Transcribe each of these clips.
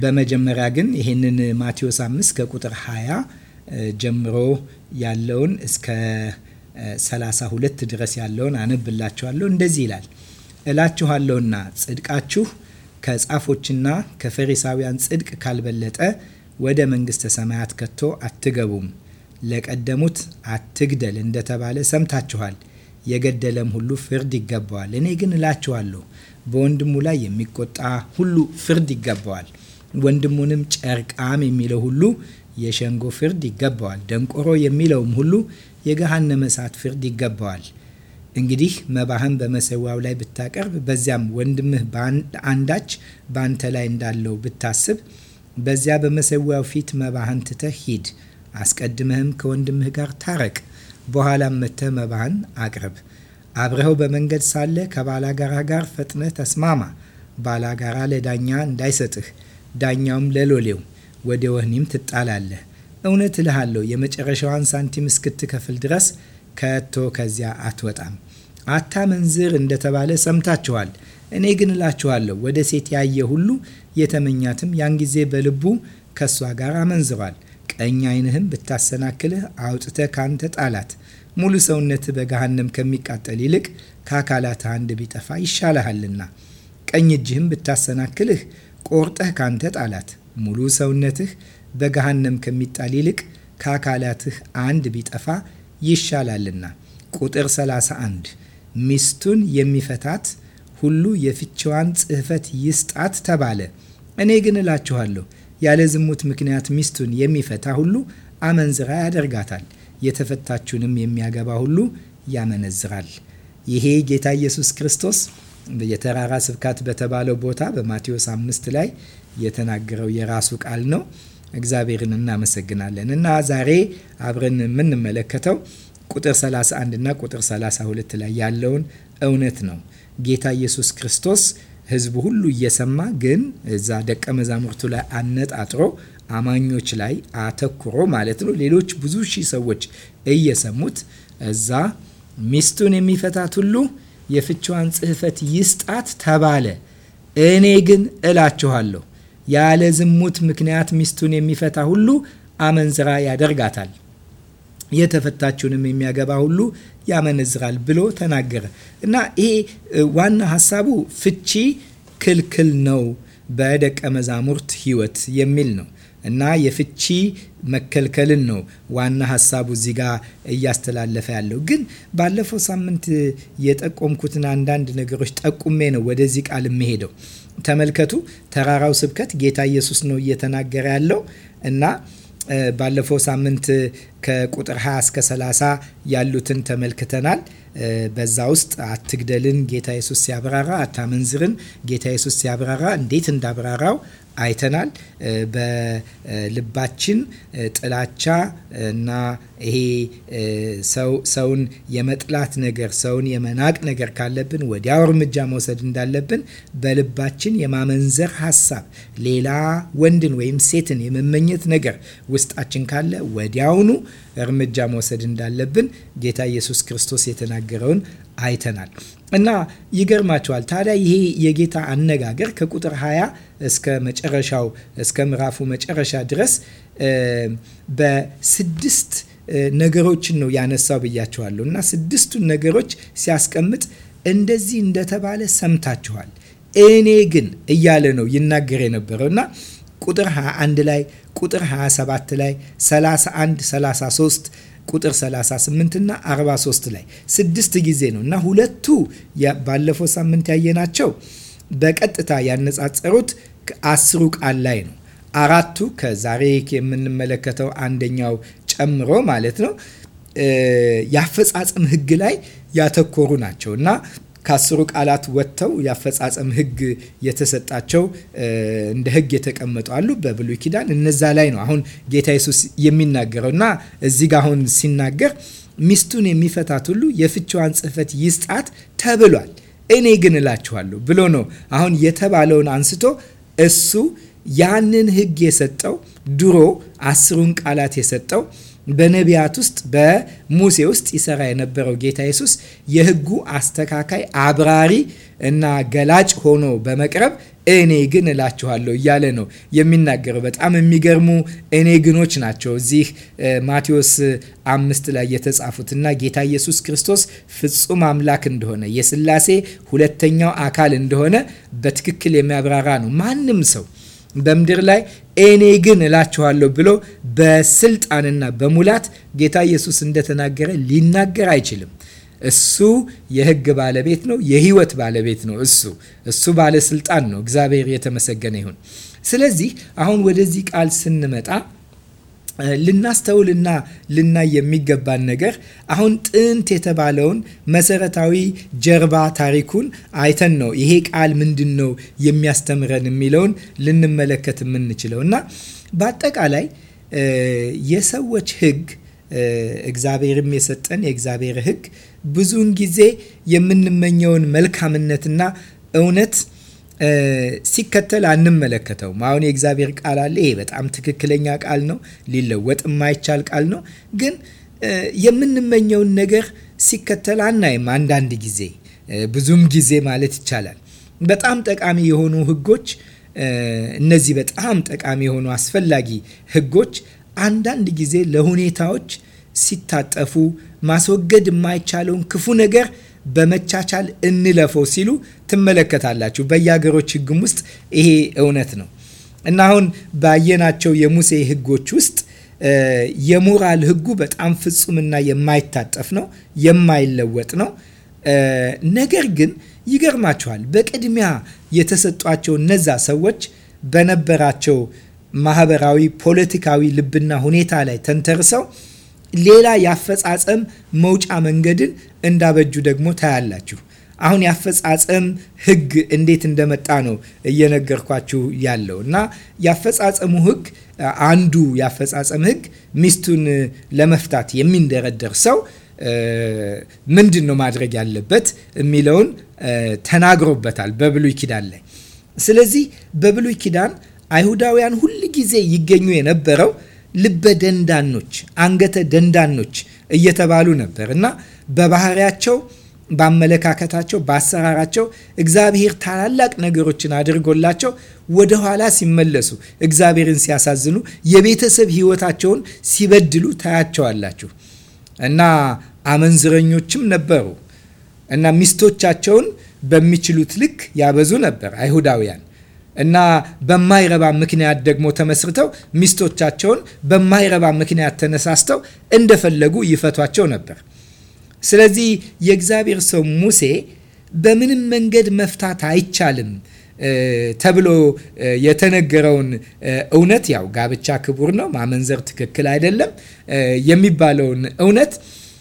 በመጀመሪያ ግን ይህንን ማቴዎስ 5 ከቁጥር 20 ጀምሮ ያለውን እስከ 32 ድረስ ያለውን አነብላችኋለሁ። እንደዚህ ይላል እላችኋለሁና ጽድቃችሁ ከጻፎችና ከፈሪሳውያን ጽድቅ ካልበለጠ ወደ መንግሥተ ሰማያት ከቶ አትገቡም። ለቀደሙት አትግደል እንደተባለ ሰምታችኋል። የገደለም ሁሉ ፍርድ ይገባዋል። እኔ ግን እላችኋለሁ በወንድሙ ላይ የሚቆጣ ሁሉ ፍርድ ይገባዋል። ወንድሙንም ጨርቃም የሚለው ሁሉ የሸንጎ ፍርድ ይገባዋል። ደንቆሮ የሚለውም ሁሉ የገሃነመ እሳት ፍርድ ይገባዋል። እንግዲህ መባህን በመሰዊያው ላይ ብታቀርብ በዚያም ወንድምህ አንዳች በአንተ ላይ እንዳለው ብታስብ በዚያ በመሰዊያው ፊት መባህን ትተህ ሂድ። አስቀድመህም ከወንድምህ ጋር ታረቅ። በኋላም መጥተህ መባህን አቅርብ። አብረኸው በመንገድ ሳለ ከባላጋራ ጋር ፈጥነህ ተስማማ። ባላጋራ ለዳኛ እንዳይሰጥህ፣ ዳኛውም ለሎሌው፣ ወደ ወህኒም ትጣላለህ። እውነት እልሃለሁ የመጨረሻዋን ሳንቲም እስክትከፍል ድረስ ከቶ ከዚያ አትወጣም። አታመንዝር እንደተባለ ሰምታችኋል። እኔ ግን እላችኋለሁ ወደ ሴት ያየ ሁሉ የተመኛትም ያን ጊዜ በልቡ ከእሷ ጋር አመንዝሯል። ቀኝ ዓይንህም ብታሰናክልህ አውጥተህ ካንተ ጣላት። ሙሉ ሰውነትህ በገሃነም ከሚቃጠል ይልቅ ከአካላት አንድ ቢጠፋ ይሻልሃልና። ቀኝ እጅህም ብታሰናክልህ ቆርጠህ ካንተ ጣላት። ሙሉ ሰውነትህ በገሃነም ከሚጣል ይልቅ ከአካላትህ አንድ ቢጠፋ ይሻላልና። ቁጥር 31 ሚስቱን የሚፈታት ሁሉ የፍችዋን ጽሕፈት ይስጣት ተባለ። እኔ ግን እላችኋለሁ ያለ ዝሙት ምክንያት ሚስቱን የሚፈታ ሁሉ አመንዝራ ያደርጋታል፣ የተፈታችውንም የሚያገባ ሁሉ ያመነዝራል። ይሄ ጌታ ኢየሱስ ክርስቶስ የተራራ ስብከት በተባለው ቦታ በማቴዎስ አምስት ላይ የተናገረው የራሱ ቃል ነው። እግዚአብሔርን እናመሰግናለን እና ዛሬ አብረን የምንመለከተው ቁጥር 31 እና ቁጥር 32 ላይ ያለውን እውነት ነው። ጌታ ኢየሱስ ክርስቶስ ሕዝቡ ሁሉ እየሰማ ግን እዛ ደቀ መዛሙርቱ ላይ አነጣጥሮ አማኞች ላይ አተኩሮ ማለት ነው። ሌሎች ብዙ ሺህ ሰዎች እየሰሙት እዛ ሚስቱን የሚፈታት ሁሉ የፍችዋን ጽሕፈት ይስጣት ተባለ። እኔ ግን እላችኋለሁ ያለ ዝሙት ምክንያት ሚስቱን የሚፈታ ሁሉ አመንዝራ ያደርጋታል፣ የተፈታችውንም የሚያገባ ሁሉ ያመነዝራል ብሎ ተናገረ እና ይሄ ዋና ሀሳቡ ፍቺ ክልክል ነው በደቀ መዛሙርት ሕይወት የሚል ነው እና የፍቺ መከልከልን ነው ዋና ሀሳቡ እዚህ ጋር እያስተላለፈ ያለው። ግን ባለፈው ሳምንት የጠቆምኩትን አንዳንድ ነገሮች ጠቁሜ ነው ወደዚህ ቃል የምሄደው። ተመልከቱ፣ ተራራው ስብከት ጌታ ኢየሱስ ነው እየተናገረ ያለው እና ባለፈው ሳምንት ከቁጥር 20 እስከ 30 ያሉትን ተመልክተናል። በዛ ውስጥ አትግደልን ጌታ ኢየሱስ ሲያብራራ፣ አታመንዝርን ጌታ ኢየሱስ ሲያብራራ እንዴት እንዳብራራው አይተናል። በልባችን ጥላቻ እና ይሄ ሰውን የመጥላት ነገር፣ ሰውን የመናቅ ነገር ካለብን ወዲያው እርምጃ መውሰድ እንዳለብን፣ በልባችን የማመንዘር ሀሳብ፣ ሌላ ወንድን ወይም ሴትን የመመኘት ነገር ውስጣችን ካለ ወዲያውኑ እርምጃ መውሰድ እንዳለብን ጌታ ኢየሱስ ክርስቶስ የተናገረውን አይተናል እና ይገርማቸዋል። ታዲያ ይሄ የጌታ አነጋገር ከቁጥር 20 እስከ መጨረሻው እስከ ምዕራፉ መጨረሻ ድረስ በስድስት ነገሮችን ነው ያነሳው ብያቸዋለሁ እና ስድስቱን ነገሮች ሲያስቀምጥ እንደዚህ እንደተባለ ሰምታችኋል፣ እኔ ግን እያለ ነው ይናገር የነበረው እና ቁጥር 21 ላይ ቁጥር 27 ላይ 31 33 ቁጥር 38 እና 43 ላይ ስድስት ጊዜ ነው እና ሁለቱ ባለፈው ሳምንት ያየናቸው በቀጥታ ያነጻጸሩት አስሩ ቃል ላይ ነው። አራቱ ከዛሬ የምንመለከተው አንደኛው ጨምሮ ማለት ነው የአፈጻጸም ሕግ ላይ ያተኮሩ ናቸው እና ከአስሩ ቃላት ወጥተው የአፈጻጸም ህግ የተሰጣቸው እንደ ህግ የተቀመጡ አሉ በብሉይ ኪዳን። እነዛ ላይ ነው አሁን ጌታ ኢየሱስ የሚናገረው እና እዚህ ጋ አሁን ሲናገር ሚስቱን የሚፈታት ሁሉ የፍችዋን ጽሕፈት ይስጣት ተብሏል። እኔ ግን እላችኋለሁ ብሎ ነው አሁን የተባለውን አንስቶ እሱ ያንን ህግ የሰጠው ድሮ አስሩን ቃላት የሰጠው በነቢያት ውስጥ በሙሴ ውስጥ ይሰራ የነበረው ጌታ ኢየሱስ የሕጉ አስተካካይ አብራሪ እና ገላጭ ሆኖ በመቅረብ እኔ ግን እላችኋለሁ እያለ ነው የሚናገረው። በጣም የሚገርሙ እኔ ግኖች ናቸው እዚህ ማቴዎስ አምስት ላይ የተጻፉት እና ጌታ ኢየሱስ ክርስቶስ ፍጹም አምላክ እንደሆነ የስላሴ ሁለተኛው አካል እንደሆነ በትክክል የሚያብራራ ነው። ማንም ሰው በምድር ላይ እኔ ግን እላችኋለሁ ብሎ በስልጣንና በሙላት ጌታ ኢየሱስ እንደተናገረ ሊናገር አይችልም። እሱ የሕግ ባለቤት ነው። የህይወት ባለቤት ነው። እሱ እሱ ባለስልጣን ነው። እግዚአብሔር የተመሰገነ ይሁን። ስለዚህ አሁን ወደዚህ ቃል ስንመጣ ልናስተውልና ልናይ የሚገባን ነገር አሁን ጥንት የተባለውን መሰረታዊ ጀርባ ታሪኩን አይተን ነው ይሄ ቃል ምንድን ነው የሚያስተምረን የሚለውን ልንመለከት የምንችለው እና በአጠቃላይ የሰዎች ሕግ እግዚአብሔርም የሰጠን የእግዚአብሔር ሕግ ብዙውን ጊዜ የምንመኘውን መልካምነትና እውነት ሲከተል አንመለከተውም። አሁን የእግዚአብሔር ቃል አለ። ይሄ በጣም ትክክለኛ ቃል ነው፣ ሊለወጥ የማይቻል ቃል ነው። ግን የምንመኘውን ነገር ሲከተል አናይም። አንዳንድ ጊዜ ብዙም ጊዜ ማለት ይቻላል በጣም ጠቃሚ የሆኑ ህጎች እነዚህ በጣም ጠቃሚ የሆኑ አስፈላጊ ህጎች አንዳንድ ጊዜ ለሁኔታዎች ሲታጠፉ ማስወገድ የማይቻለውን ክፉ ነገር በመቻቻል እንለፈው ሲሉ ትመለከታላችሁ። በየሀገሮች ሕግም ውስጥ ይሄ እውነት ነው እና አሁን ባየናቸው የሙሴ ሕጎች ውስጥ የሞራል ሕጉ በጣም ፍጹምና የማይታጠፍ ነው፣ የማይለወጥ ነው። ነገር ግን ይገርማችኋል በቅድሚያ የተሰጧቸው እነዛ ሰዎች በነበራቸው ማህበራዊ፣ ፖለቲካዊ ልብና ሁኔታ ላይ ተንተርሰው ሌላ የአፈጻጸም መውጫ መንገድን እንዳበጁ ደግሞ ታያላችሁ። አሁን የአፈጻጸም ህግ እንዴት እንደመጣ ነው እየነገርኳችሁ ያለው እና የአፈጻጸሙ ህግ አንዱ የአፈጻጸም ህግ ሚስቱን ለመፍታት የሚንደረደር ሰው ምንድን ነው ማድረግ ያለበት የሚለውን ተናግሮበታል በብሉይ ኪዳን ላይ። ስለዚህ በብሉይ ኪዳን አይሁዳውያን ሁል ጊዜ ይገኙ የነበረው ልበ ደንዳኖች፣ አንገተ ደንዳኖች እየተባሉ ነበር እና በባህሪያቸው በአመለካከታቸው፣ በአሰራራቸው እግዚአብሔር ታላላቅ ነገሮችን አድርጎላቸው ወደኋላ ሲመለሱ እግዚአብሔርን ሲያሳዝኑ የቤተሰብ ሕይወታቸውን ሲበድሉ ታያቸዋላችሁ እና አመንዝረኞችም ነበሩ እና ሚስቶቻቸውን በሚችሉት ልክ ያበዙ ነበር አይሁዳውያን እና በማይረባ ምክንያት ደግሞ ተመስርተው ሚስቶቻቸውን በማይረባ ምክንያት ተነሳስተው እንደፈለጉ ይፈቷቸው ነበር። ስለዚህ የእግዚአብሔር ሰው ሙሴ በምንም መንገድ መፍታት አይቻልም ተብሎ የተነገረውን እውነት ያው ጋብቻ ክቡር ነው፣ ማመንዘር ትክክል አይደለም የሚባለውን እውነት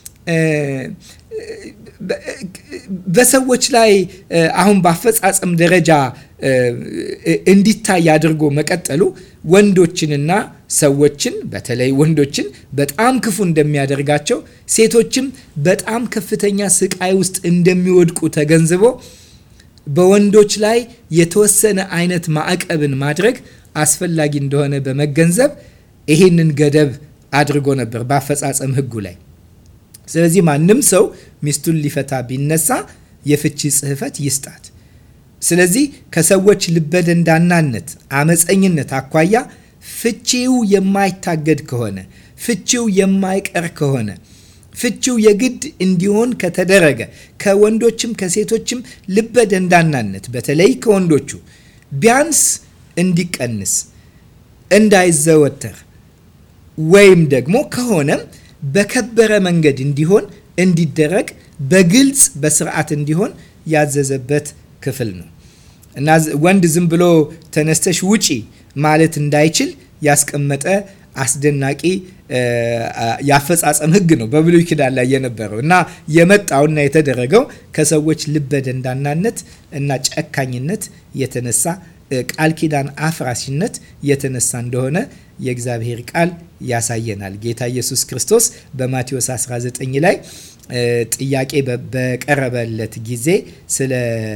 በሰዎች ላይ አሁን በአፈጻጸም ደረጃ እንዲታይ አድርጎ መቀጠሉ ወንዶችንና ሰዎችን በተለይ ወንዶችን በጣም ክፉ እንደሚያደርጋቸው ሴቶችም በጣም ከፍተኛ ስቃይ ውስጥ እንደሚወድቁ ተገንዝቦ በወንዶች ላይ የተወሰነ አይነት ማዕቀብን ማድረግ አስፈላጊ እንደሆነ በመገንዘብ ይሄንን ገደብ አድርጎ ነበር በአፈጻጸም ሕጉ ላይ። ስለዚህ ማንም ሰው ሚስቱን ሊፈታ ቢነሳ የፍቺ ጽሕፈት ይስጣት። ስለዚህ ከሰዎች ልበደንዳናነት፣ አመፀኝነት አኳያ ፍቺው የማይታገድ ከሆነ ፍቺው የማይቀር ከሆነ ፍቺው የግድ እንዲሆን ከተደረገ ከወንዶችም ከሴቶችም ልበ ደንዳናነት በተለይ ከወንዶቹ ቢያንስ እንዲቀንስ እንዳይዘወተር ወይም ደግሞ ከሆነም በከበረ መንገድ እንዲሆን እንዲደረግ በግልጽ በስርዓት እንዲሆን ያዘዘበት ክፍል ነው እና ወንድ ዝም ብሎ ተነስተሽ ውጪ ማለት እንዳይችል ያስቀመጠ አስደናቂ የአፈጻጸም ሕግ ነው በብሉይ ኪዳን ላይ የነበረው እና የመጣውና የተደረገው ከሰዎች ልበ ደንዳናነት እና ጨካኝነት የተነሳ ቃል ኪዳን አፍራሽነት የተነሳ እንደሆነ የእግዚአብሔር ቃል ያሳየናል። ጌታ ኢየሱስ ክርስቶስ በማቴዎስ 19 ላይ ጥያቄ በቀረበለት ጊዜ ስለ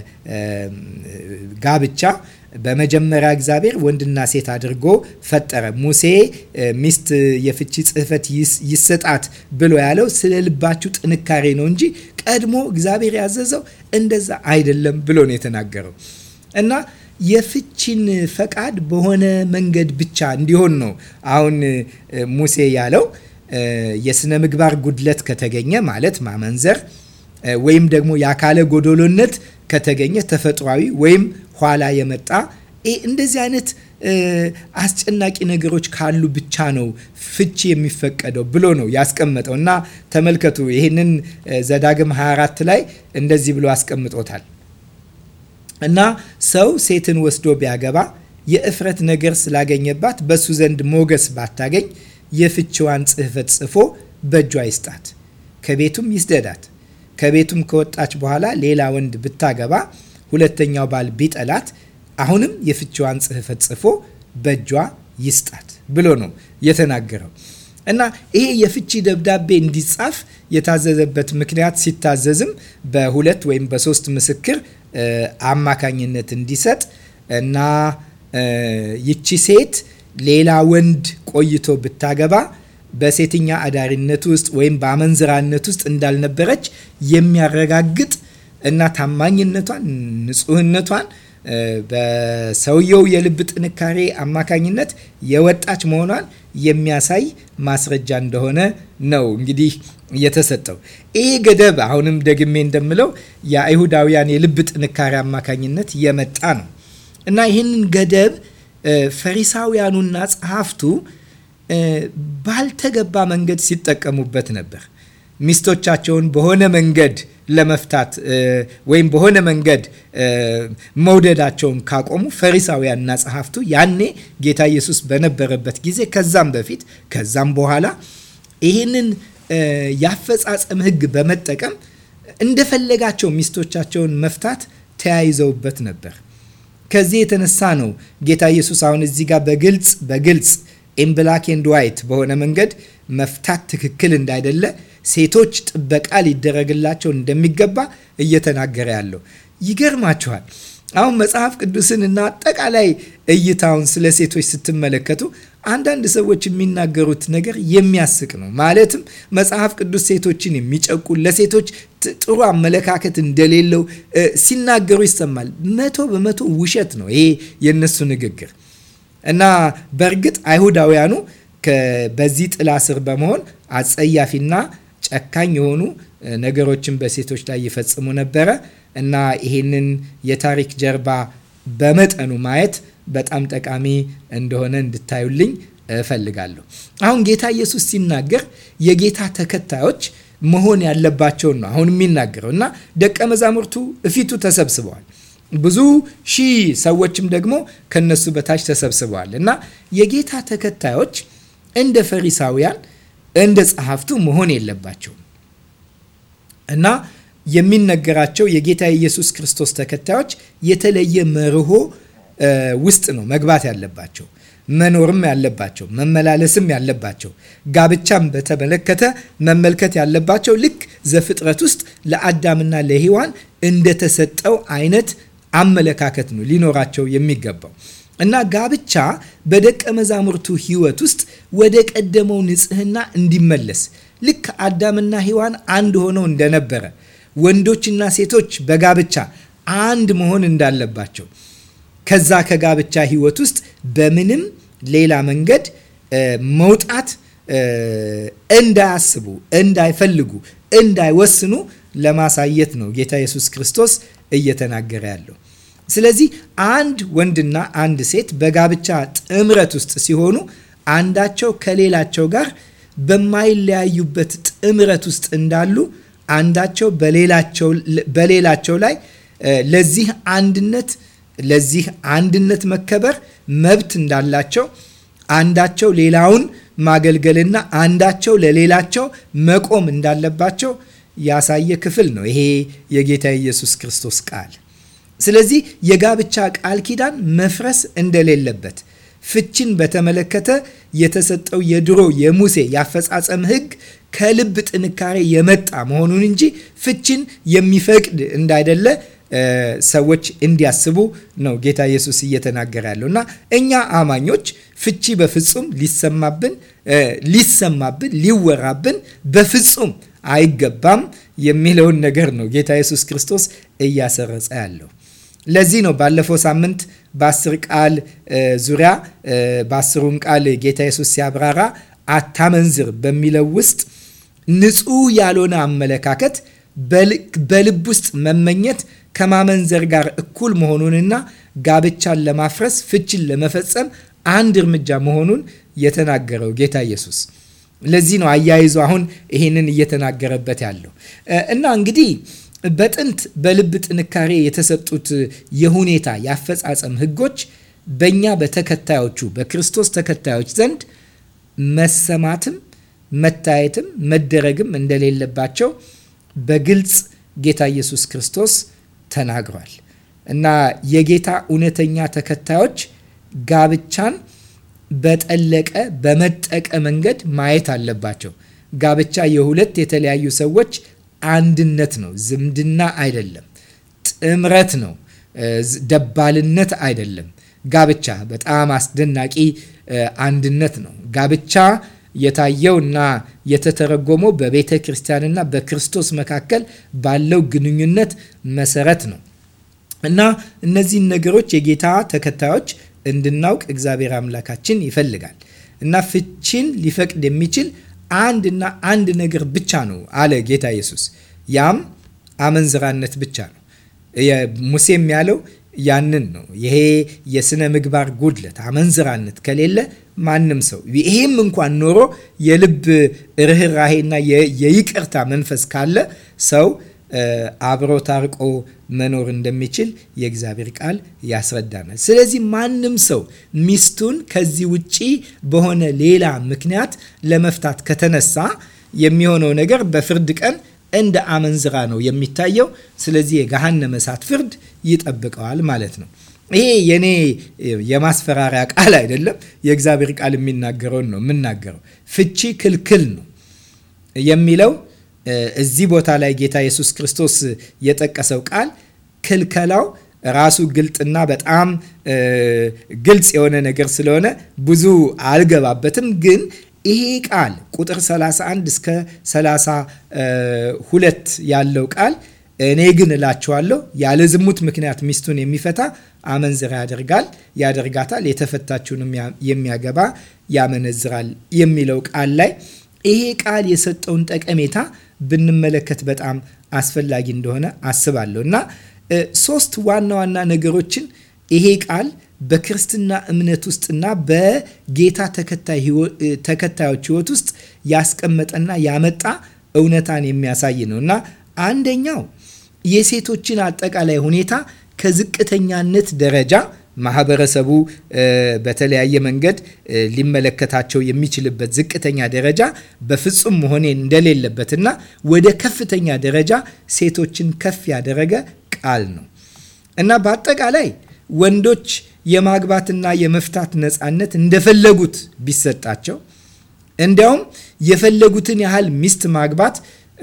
ጋብቻ በመጀመሪያ እግዚአብሔር ወንድና ሴት አድርጎ ፈጠረ። ሙሴ ሚስት የፍቺ ጽሕፈት ይሰጣት ብሎ ያለው ስለ ልባችሁ ጥንካሬ ነው እንጂ ቀድሞ እግዚአብሔር ያዘዘው እንደዛ አይደለም ብሎ ነው የተናገረው እና የፍቺን ፈቃድ በሆነ መንገድ ብቻ እንዲሆን ነው አሁን ሙሴ ያለው የስነ ምግባር ጉድለት ከተገኘ ማለት ማመንዘር ወይም ደግሞ የአካለ ጎዶሎነት ከተገኘ ተፈጥሯዊ ወይም ኋላ የመጣ እንደዚህ አይነት አስጨናቂ ነገሮች ካሉ ብቻ ነው ፍቺ የሚፈቀደው ብሎ ነው ያስቀመጠው እና ተመልከቱ ይህንን ዘዳግም 24 ላይ እንደዚህ ብሎ አስቀምጦታል እና ሰው ሴትን ወስዶ ቢያገባ የእፍረት ነገር ስላገኘባት በሱ ዘንድ ሞገስ ባታገኝ የፍቺዋን ጽሕፈት ጽፎ በእጇ ይስጣት፣ ከቤቱም ይስደዳት። ከቤቱም ከወጣች በኋላ ሌላ ወንድ ብታገባ ሁለተኛው ባል ቢጠላት አሁንም የፍቺዋን ጽሕፈት ጽፎ በእጇ ይስጣት ብሎ ነው የተናገረው። እና ይሄ የፍቺ ደብዳቤ እንዲጻፍ የታዘዘበት ምክንያት ሲታዘዝም በሁለት ወይም በሶስት ምስክር አማካኝነት እንዲሰጥ እና ይቺ ሴት ሌላ ወንድ ቆይቶ ብታገባ በሴተኛ አዳሪነት ውስጥ ወይም በአመንዝራነት ውስጥ እንዳልነበረች የሚያረጋግጥ እና ታማኝነቷን፣ ንጹህነቷን በሰውየው የልብ ጥንካሬ አማካኝነት የወጣች መሆኗን የሚያሳይ ማስረጃ እንደሆነ ነው እንግዲህ የተሰጠው። ይህ ገደብ አሁንም ደግሜ እንደምለው የአይሁዳውያን የልብ ጥንካሬ አማካኝነት የመጣ ነው እና ይህንን ገደብ ፈሪሳውያኑና ጸሐፍቱ ባልተገባ መንገድ ሲጠቀሙበት ነበር። ሚስቶቻቸውን በሆነ መንገድ ለመፍታት ወይም በሆነ መንገድ መውደዳቸውን ካቆሙ ፈሪሳውያንና ጸሐፍቱ ያኔ ጌታ ኢየሱስ በነበረበት ጊዜ ከዛም በፊት ከዛም በኋላ ይህንን የአፈጻጸም ሕግ በመጠቀም እንደፈለጋቸው ሚስቶቻቸውን መፍታት ተያይዘውበት ነበር። ከዚህ የተነሳ ነው ጌታ ኢየሱስ አሁን እዚህ ጋር በግልጽ በግልጽ ኢን ብላክ ኤንድ ዋይት በሆነ መንገድ መፍታት ትክክል እንዳይደለ ሴቶች ጥበቃ ሊደረግላቸው እንደሚገባ እየተናገረ ያለው ይገርማችኋል። አሁን መጽሐፍ ቅዱስን እና አጠቃላይ እይታውን ስለ ሴቶች ስትመለከቱ አንዳንድ ሰዎች የሚናገሩት ነገር የሚያስቅ ነው። ማለትም መጽሐፍ ቅዱስ ሴቶችን የሚጨቁን ለሴቶች ጥሩ አመለካከት እንደሌለው ሲናገሩ ይሰማል። መቶ በመቶ ውሸት ነው ይሄ የነሱ ንግግር እና በእርግጥ አይሁዳውያኑ በዚህ ጥላ ስር በመሆን አጸያፊና ጨካኝ የሆኑ ነገሮችን በሴቶች ላይ ይፈጽሙ ነበረ እና ይሄንን የታሪክ ጀርባ በመጠኑ ማየት በጣም ጠቃሚ እንደሆነ እንድታዩልኝ እፈልጋለሁ። አሁን ጌታ ኢየሱስ ሲናገር የጌታ ተከታዮች መሆን ያለባቸውን ነው አሁን የሚናገረው እና ደቀ መዛሙርቱ እፊቱ ተሰብስበዋል። ብዙ ሺህ ሰዎችም ደግሞ ከነሱ በታች ተሰብስበዋል እና የጌታ ተከታዮች እንደ ፈሪሳውያን እንደ ጸሐፍቱ መሆን የለባቸውም እና የሚነገራቸው የጌታ የኢየሱስ ክርስቶስ ተከታዮች የተለየ መርሆ ውስጥ ነው መግባት ያለባቸው መኖርም ያለባቸው መመላለስም ያለባቸው ጋብቻም በተመለከተ መመልከት ያለባቸው ልክ ዘፍጥረት ውስጥ ለአዳምና ለሔዋን እንደተሰጠው አይነት አመለካከት ነው ሊኖራቸው የሚገባው እና ጋብቻ በደቀ መዛሙርቱ ሕይወት ውስጥ ወደ ቀደመው ንጽህና እንዲመለስ ልክ አዳምና ሔዋን አንድ ሆነው እንደነበረ ወንዶችና ሴቶች በጋብቻ አንድ መሆን እንዳለባቸው ከዛ ከጋብቻ ሕይወት ውስጥ በምንም ሌላ መንገድ መውጣት እንዳያስቡ፣ እንዳይፈልጉ፣ እንዳይወስኑ ለማሳየት ነው ጌታ ኢየሱስ ክርስቶስ እየተናገረ ያለው። ስለዚህ አንድ ወንድና አንድ ሴት በጋብቻ ጥምረት ውስጥ ሲሆኑ አንዳቸው ከሌላቸው ጋር በማይለያዩበት ጥምረት ውስጥ እንዳሉ አንዳቸው በሌላቸው ላይ ለዚህ አንድነት ለዚህ አንድነት መከበር መብት እንዳላቸው አንዳቸው ሌላውን ማገልገልና አንዳቸው ለሌላቸው መቆም እንዳለባቸው ያሳየ ክፍል ነው ይሄ የጌታ ኢየሱስ ክርስቶስ ቃል። ስለዚህ የጋብቻ ቃል ኪዳን መፍረስ እንደሌለበት ፍችን በተመለከተ የተሰጠው የድሮ የሙሴ የአፈጻጸም ሕግ ከልብ ጥንካሬ የመጣ መሆኑን እንጂ ፍችን የሚፈቅድ እንዳይደለ ሰዎች እንዲያስቡ ነው ጌታ ኢየሱስ እየተናገረ ያለው እና እኛ አማኞች ፍቺ በፍጹም ሊሰማብን ሊሰማብን ሊወራብን በፍጹም አይገባም የሚለውን ነገር ነው ጌታ ኢየሱስ ክርስቶስ እያሰረጸ ያለው። ለዚህ ነው ባለፈው ሳምንት በአስር ቃል ዙሪያ በአስሩም ቃል ጌታ ኢየሱስ ሲያብራራ አታመንዝር በሚለው ውስጥ ንጹህ ያልሆነ አመለካከት በልብ ውስጥ መመኘት ከማመንዘር ጋር እኩል መሆኑንና ጋብቻን ለማፍረስ ፍችን ለመፈጸም አንድ እርምጃ መሆኑን የተናገረው ጌታ ኢየሱስ። ለዚህ ነው አያይዞ አሁን ይሄንን እየተናገረበት ያለው እና እንግዲህ በጥንት በልብ ጥንካሬ የተሰጡት የሁኔታ የአፈጻጸም ህጎች በእኛ በተከታዮቹ በክርስቶስ ተከታዮች ዘንድ መሰማትም መታየትም መደረግም እንደሌለባቸው በግልጽ ጌታ ኢየሱስ ክርስቶስ ተናግሯል እና የጌታ እውነተኛ ተከታዮች ጋብቻን በጠለቀ በመጠቀ መንገድ ማየት አለባቸው። ጋብቻ የሁለት የተለያዩ ሰዎች አንድነት ነው፣ ዝምድና አይደለም። ጥምረት ነው፣ ደባልነት አይደለም። ጋብቻ በጣም አስደናቂ አንድነት ነው። ጋብቻ የታየው እና የተተረጎመው በቤተ ክርስቲያንና በክርስቶስ መካከል ባለው ግንኙነት መሰረት ነው እና እነዚህን ነገሮች የጌታ ተከታዮች እንድናውቅ እግዚአብሔር አምላካችን ይፈልጋል እና ፍቺን ሊፈቅድ የሚችል አንድና አንድ ነገር ብቻ ነው አለ ጌታ ኢየሱስ። ያም አመንዝራነት ብቻ ነው። ሙሴም ያለው ያንን ነው። ይሄ የስነ ምግባር ጉድለት አመንዝራነት ከሌለ ማንም ሰው ይሄም እንኳን ኖሮ የልብ ርኅራሄና የይቅርታ መንፈስ ካለ ሰው አብሮ ታርቆ መኖር እንደሚችል የእግዚአብሔር ቃል ያስረዳናል። ስለዚህ ማንም ሰው ሚስቱን ከዚህ ውጪ በሆነ ሌላ ምክንያት ለመፍታት ከተነሳ የሚሆነው ነገር በፍርድ ቀን እንደ አመንዝራ ነው የሚታየው። ስለዚህ የገሃነመ እሳት ፍርድ ይጠብቀዋል ማለት ነው። ይሄ የኔ የማስፈራሪያ ቃል አይደለም። የእግዚአብሔር ቃል የሚናገረውን ነው የምናገረው። ፍቺ ክልክል ነው የሚለው እዚህ ቦታ ላይ ጌታ ኢየሱስ ክርስቶስ የጠቀሰው ቃል ክልከላው ራሱ ግልጥና በጣም ግልጽ የሆነ ነገር ስለሆነ ብዙ አልገባበትም። ግን ይሄ ቃል ቁጥር 31 እስከ 32 ያለው ቃል እኔ ግን እላችኋለሁ ያለ ዝሙት ምክንያት ሚስቱን የሚፈታ አመንዝራ ያደርጋል ያደርጋታል፣ የተፈታችውንም የሚያገባ ያመነዝራል የሚለው ቃል ላይ ይሄ ቃል የሰጠውን ጠቀሜታ ብንመለከት በጣም አስፈላጊ እንደሆነ አስባለሁ እና ሶስት ዋና ዋና ነገሮችን ይሄ ቃል በክርስትና እምነት ውስጥና በጌታ ተከታዮች ሕይወት ውስጥ ያስቀመጠና ያመጣ እውነታን የሚያሳይ ነው እና አንደኛው የሴቶችን አጠቃላይ ሁኔታ ከዝቅተኛነት ደረጃ ማህበረሰቡ በተለያየ መንገድ ሊመለከታቸው የሚችልበት ዝቅተኛ ደረጃ በፍጹም መሆን እንደሌለበትና ወደ ከፍተኛ ደረጃ ሴቶችን ከፍ ያደረገ ቃል ነው እና በአጠቃላይ ወንዶች የማግባትና የመፍታት ነፃነት እንደፈለጉት ቢሰጣቸው እንዲያውም የፈለጉትን ያህል ሚስት ማግባት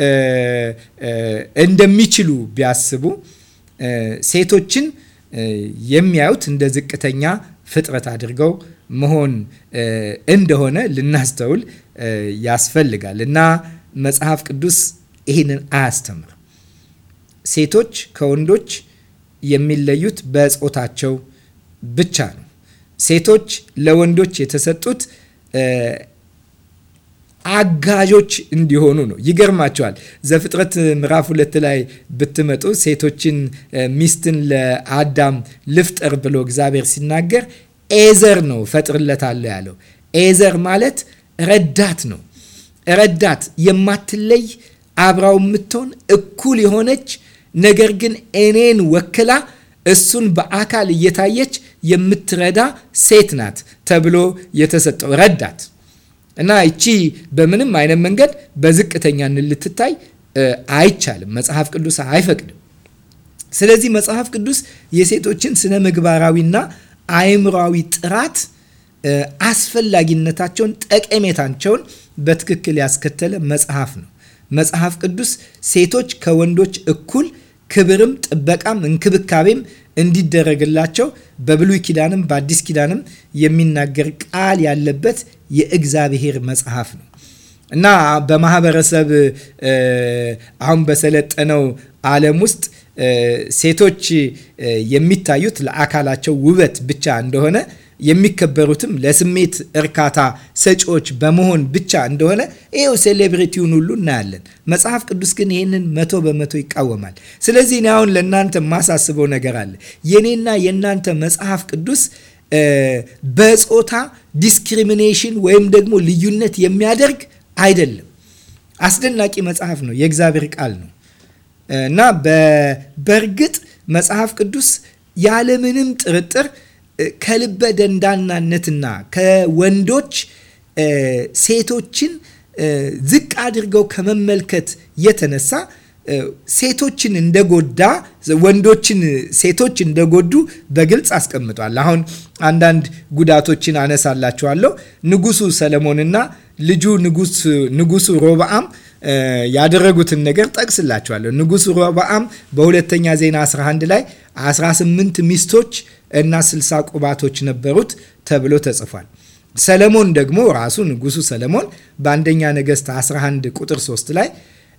እንደሚችሉ ቢያስቡ ሴቶችን የሚያዩት እንደ ዝቅተኛ ፍጥረት አድርገው መሆን እንደሆነ ልናስተውል ያስፈልጋል እና መጽሐፍ ቅዱስ ይህንን አያስተምርም። ሴቶች ከወንዶች የሚለዩት በጾታቸው ብቻ ነው። ሴቶች ለወንዶች የተሰጡት አጋዦች እንዲሆኑ ነው። ይገርማቸዋል። ዘፍጥረት ምዕራፍ ሁለት ላይ ብትመጡ ሴቶችን ሚስትን ለአዳም ልፍጠር ብሎ እግዚአብሔር ሲናገር ኤዘር ነው ፈጥርለታለሁ ያለው። ኤዘር ማለት ረዳት ነው። ረዳት የማትለይ አብራው የምትሆን እኩል የሆነች ነገር ግን እኔን ወክላ እሱን በአካል እየታየች የምትረዳ ሴት ናት ተብሎ የተሰጠው ረዳት እና ይቺ በምንም አይነት መንገድ በዝቅተኛነት ልትታይ አይቻልም። መጽሐፍ ቅዱስ አይፈቅድም። ስለዚህ መጽሐፍ ቅዱስ የሴቶችን ስነ ምግባራዊና አእምሯዊ ጥራት አስፈላጊነታቸውን፣ ጠቀሜታቸውን በትክክል ያስከተለ መጽሐፍ ነው። መጽሐፍ ቅዱስ ሴቶች ከወንዶች እኩል ክብርም ጥበቃም እንክብካቤም እንዲደረግላቸው በብሉይ ኪዳንም በአዲስ ኪዳንም የሚናገር ቃል ያለበት የእግዚአብሔር መጽሐፍ ነው እና በማህበረሰብ አሁን በሰለጠነው ዓለም ውስጥ ሴቶች የሚታዩት ለአካላቸው ውበት ብቻ እንደሆነ የሚከበሩትም ለስሜት እርካታ ሰጪዎች በመሆን ብቻ እንደሆነ ይኸው ሴሌብሪቲውን ሁሉ እናያለን። መጽሐፍ ቅዱስ ግን ይህንን መቶ በመቶ ይቃወማል። ስለዚህ እኔ አሁን ለእናንተ የማሳስበው ነገር አለ። የኔና የእናንተ መጽሐፍ ቅዱስ በጾታ ዲስክሪሚኔሽን ወይም ደግሞ ልዩነት የሚያደርግ አይደለም። አስደናቂ መጽሐፍ ነው። የእግዚአብሔር ቃል ነው እና በእርግጥ መጽሐፍ ቅዱስ ያለምንም ጥርጥር ከልበ ደንዳናነትና ከወንዶች ሴቶችን ዝቅ አድርገው ከመመልከት የተነሳ ሴቶችን እንደጎዳ ወንዶችን ሴቶች እንደጎዱ በግልጽ አስቀምጧል። አሁን አንዳንድ ጉዳቶችን አነሳላችኋለሁ። ንጉሱ ሰለሞንና ልጁ ንጉሱ ሮብዓም ያደረጉትን ነገር ጠቅስላችኋለሁ። ንጉሱ ሮብዓም በሁለተኛ ዜና 11 ላይ 18 ሚስቶች እና 60 ቁባቶች ነበሩት ተብሎ ተጽፏል። ሰለሞን ደግሞ ራሱ ንጉሱ ሰለሞን በአንደኛ ነገሥት 11 ቁጥር 3 ላይ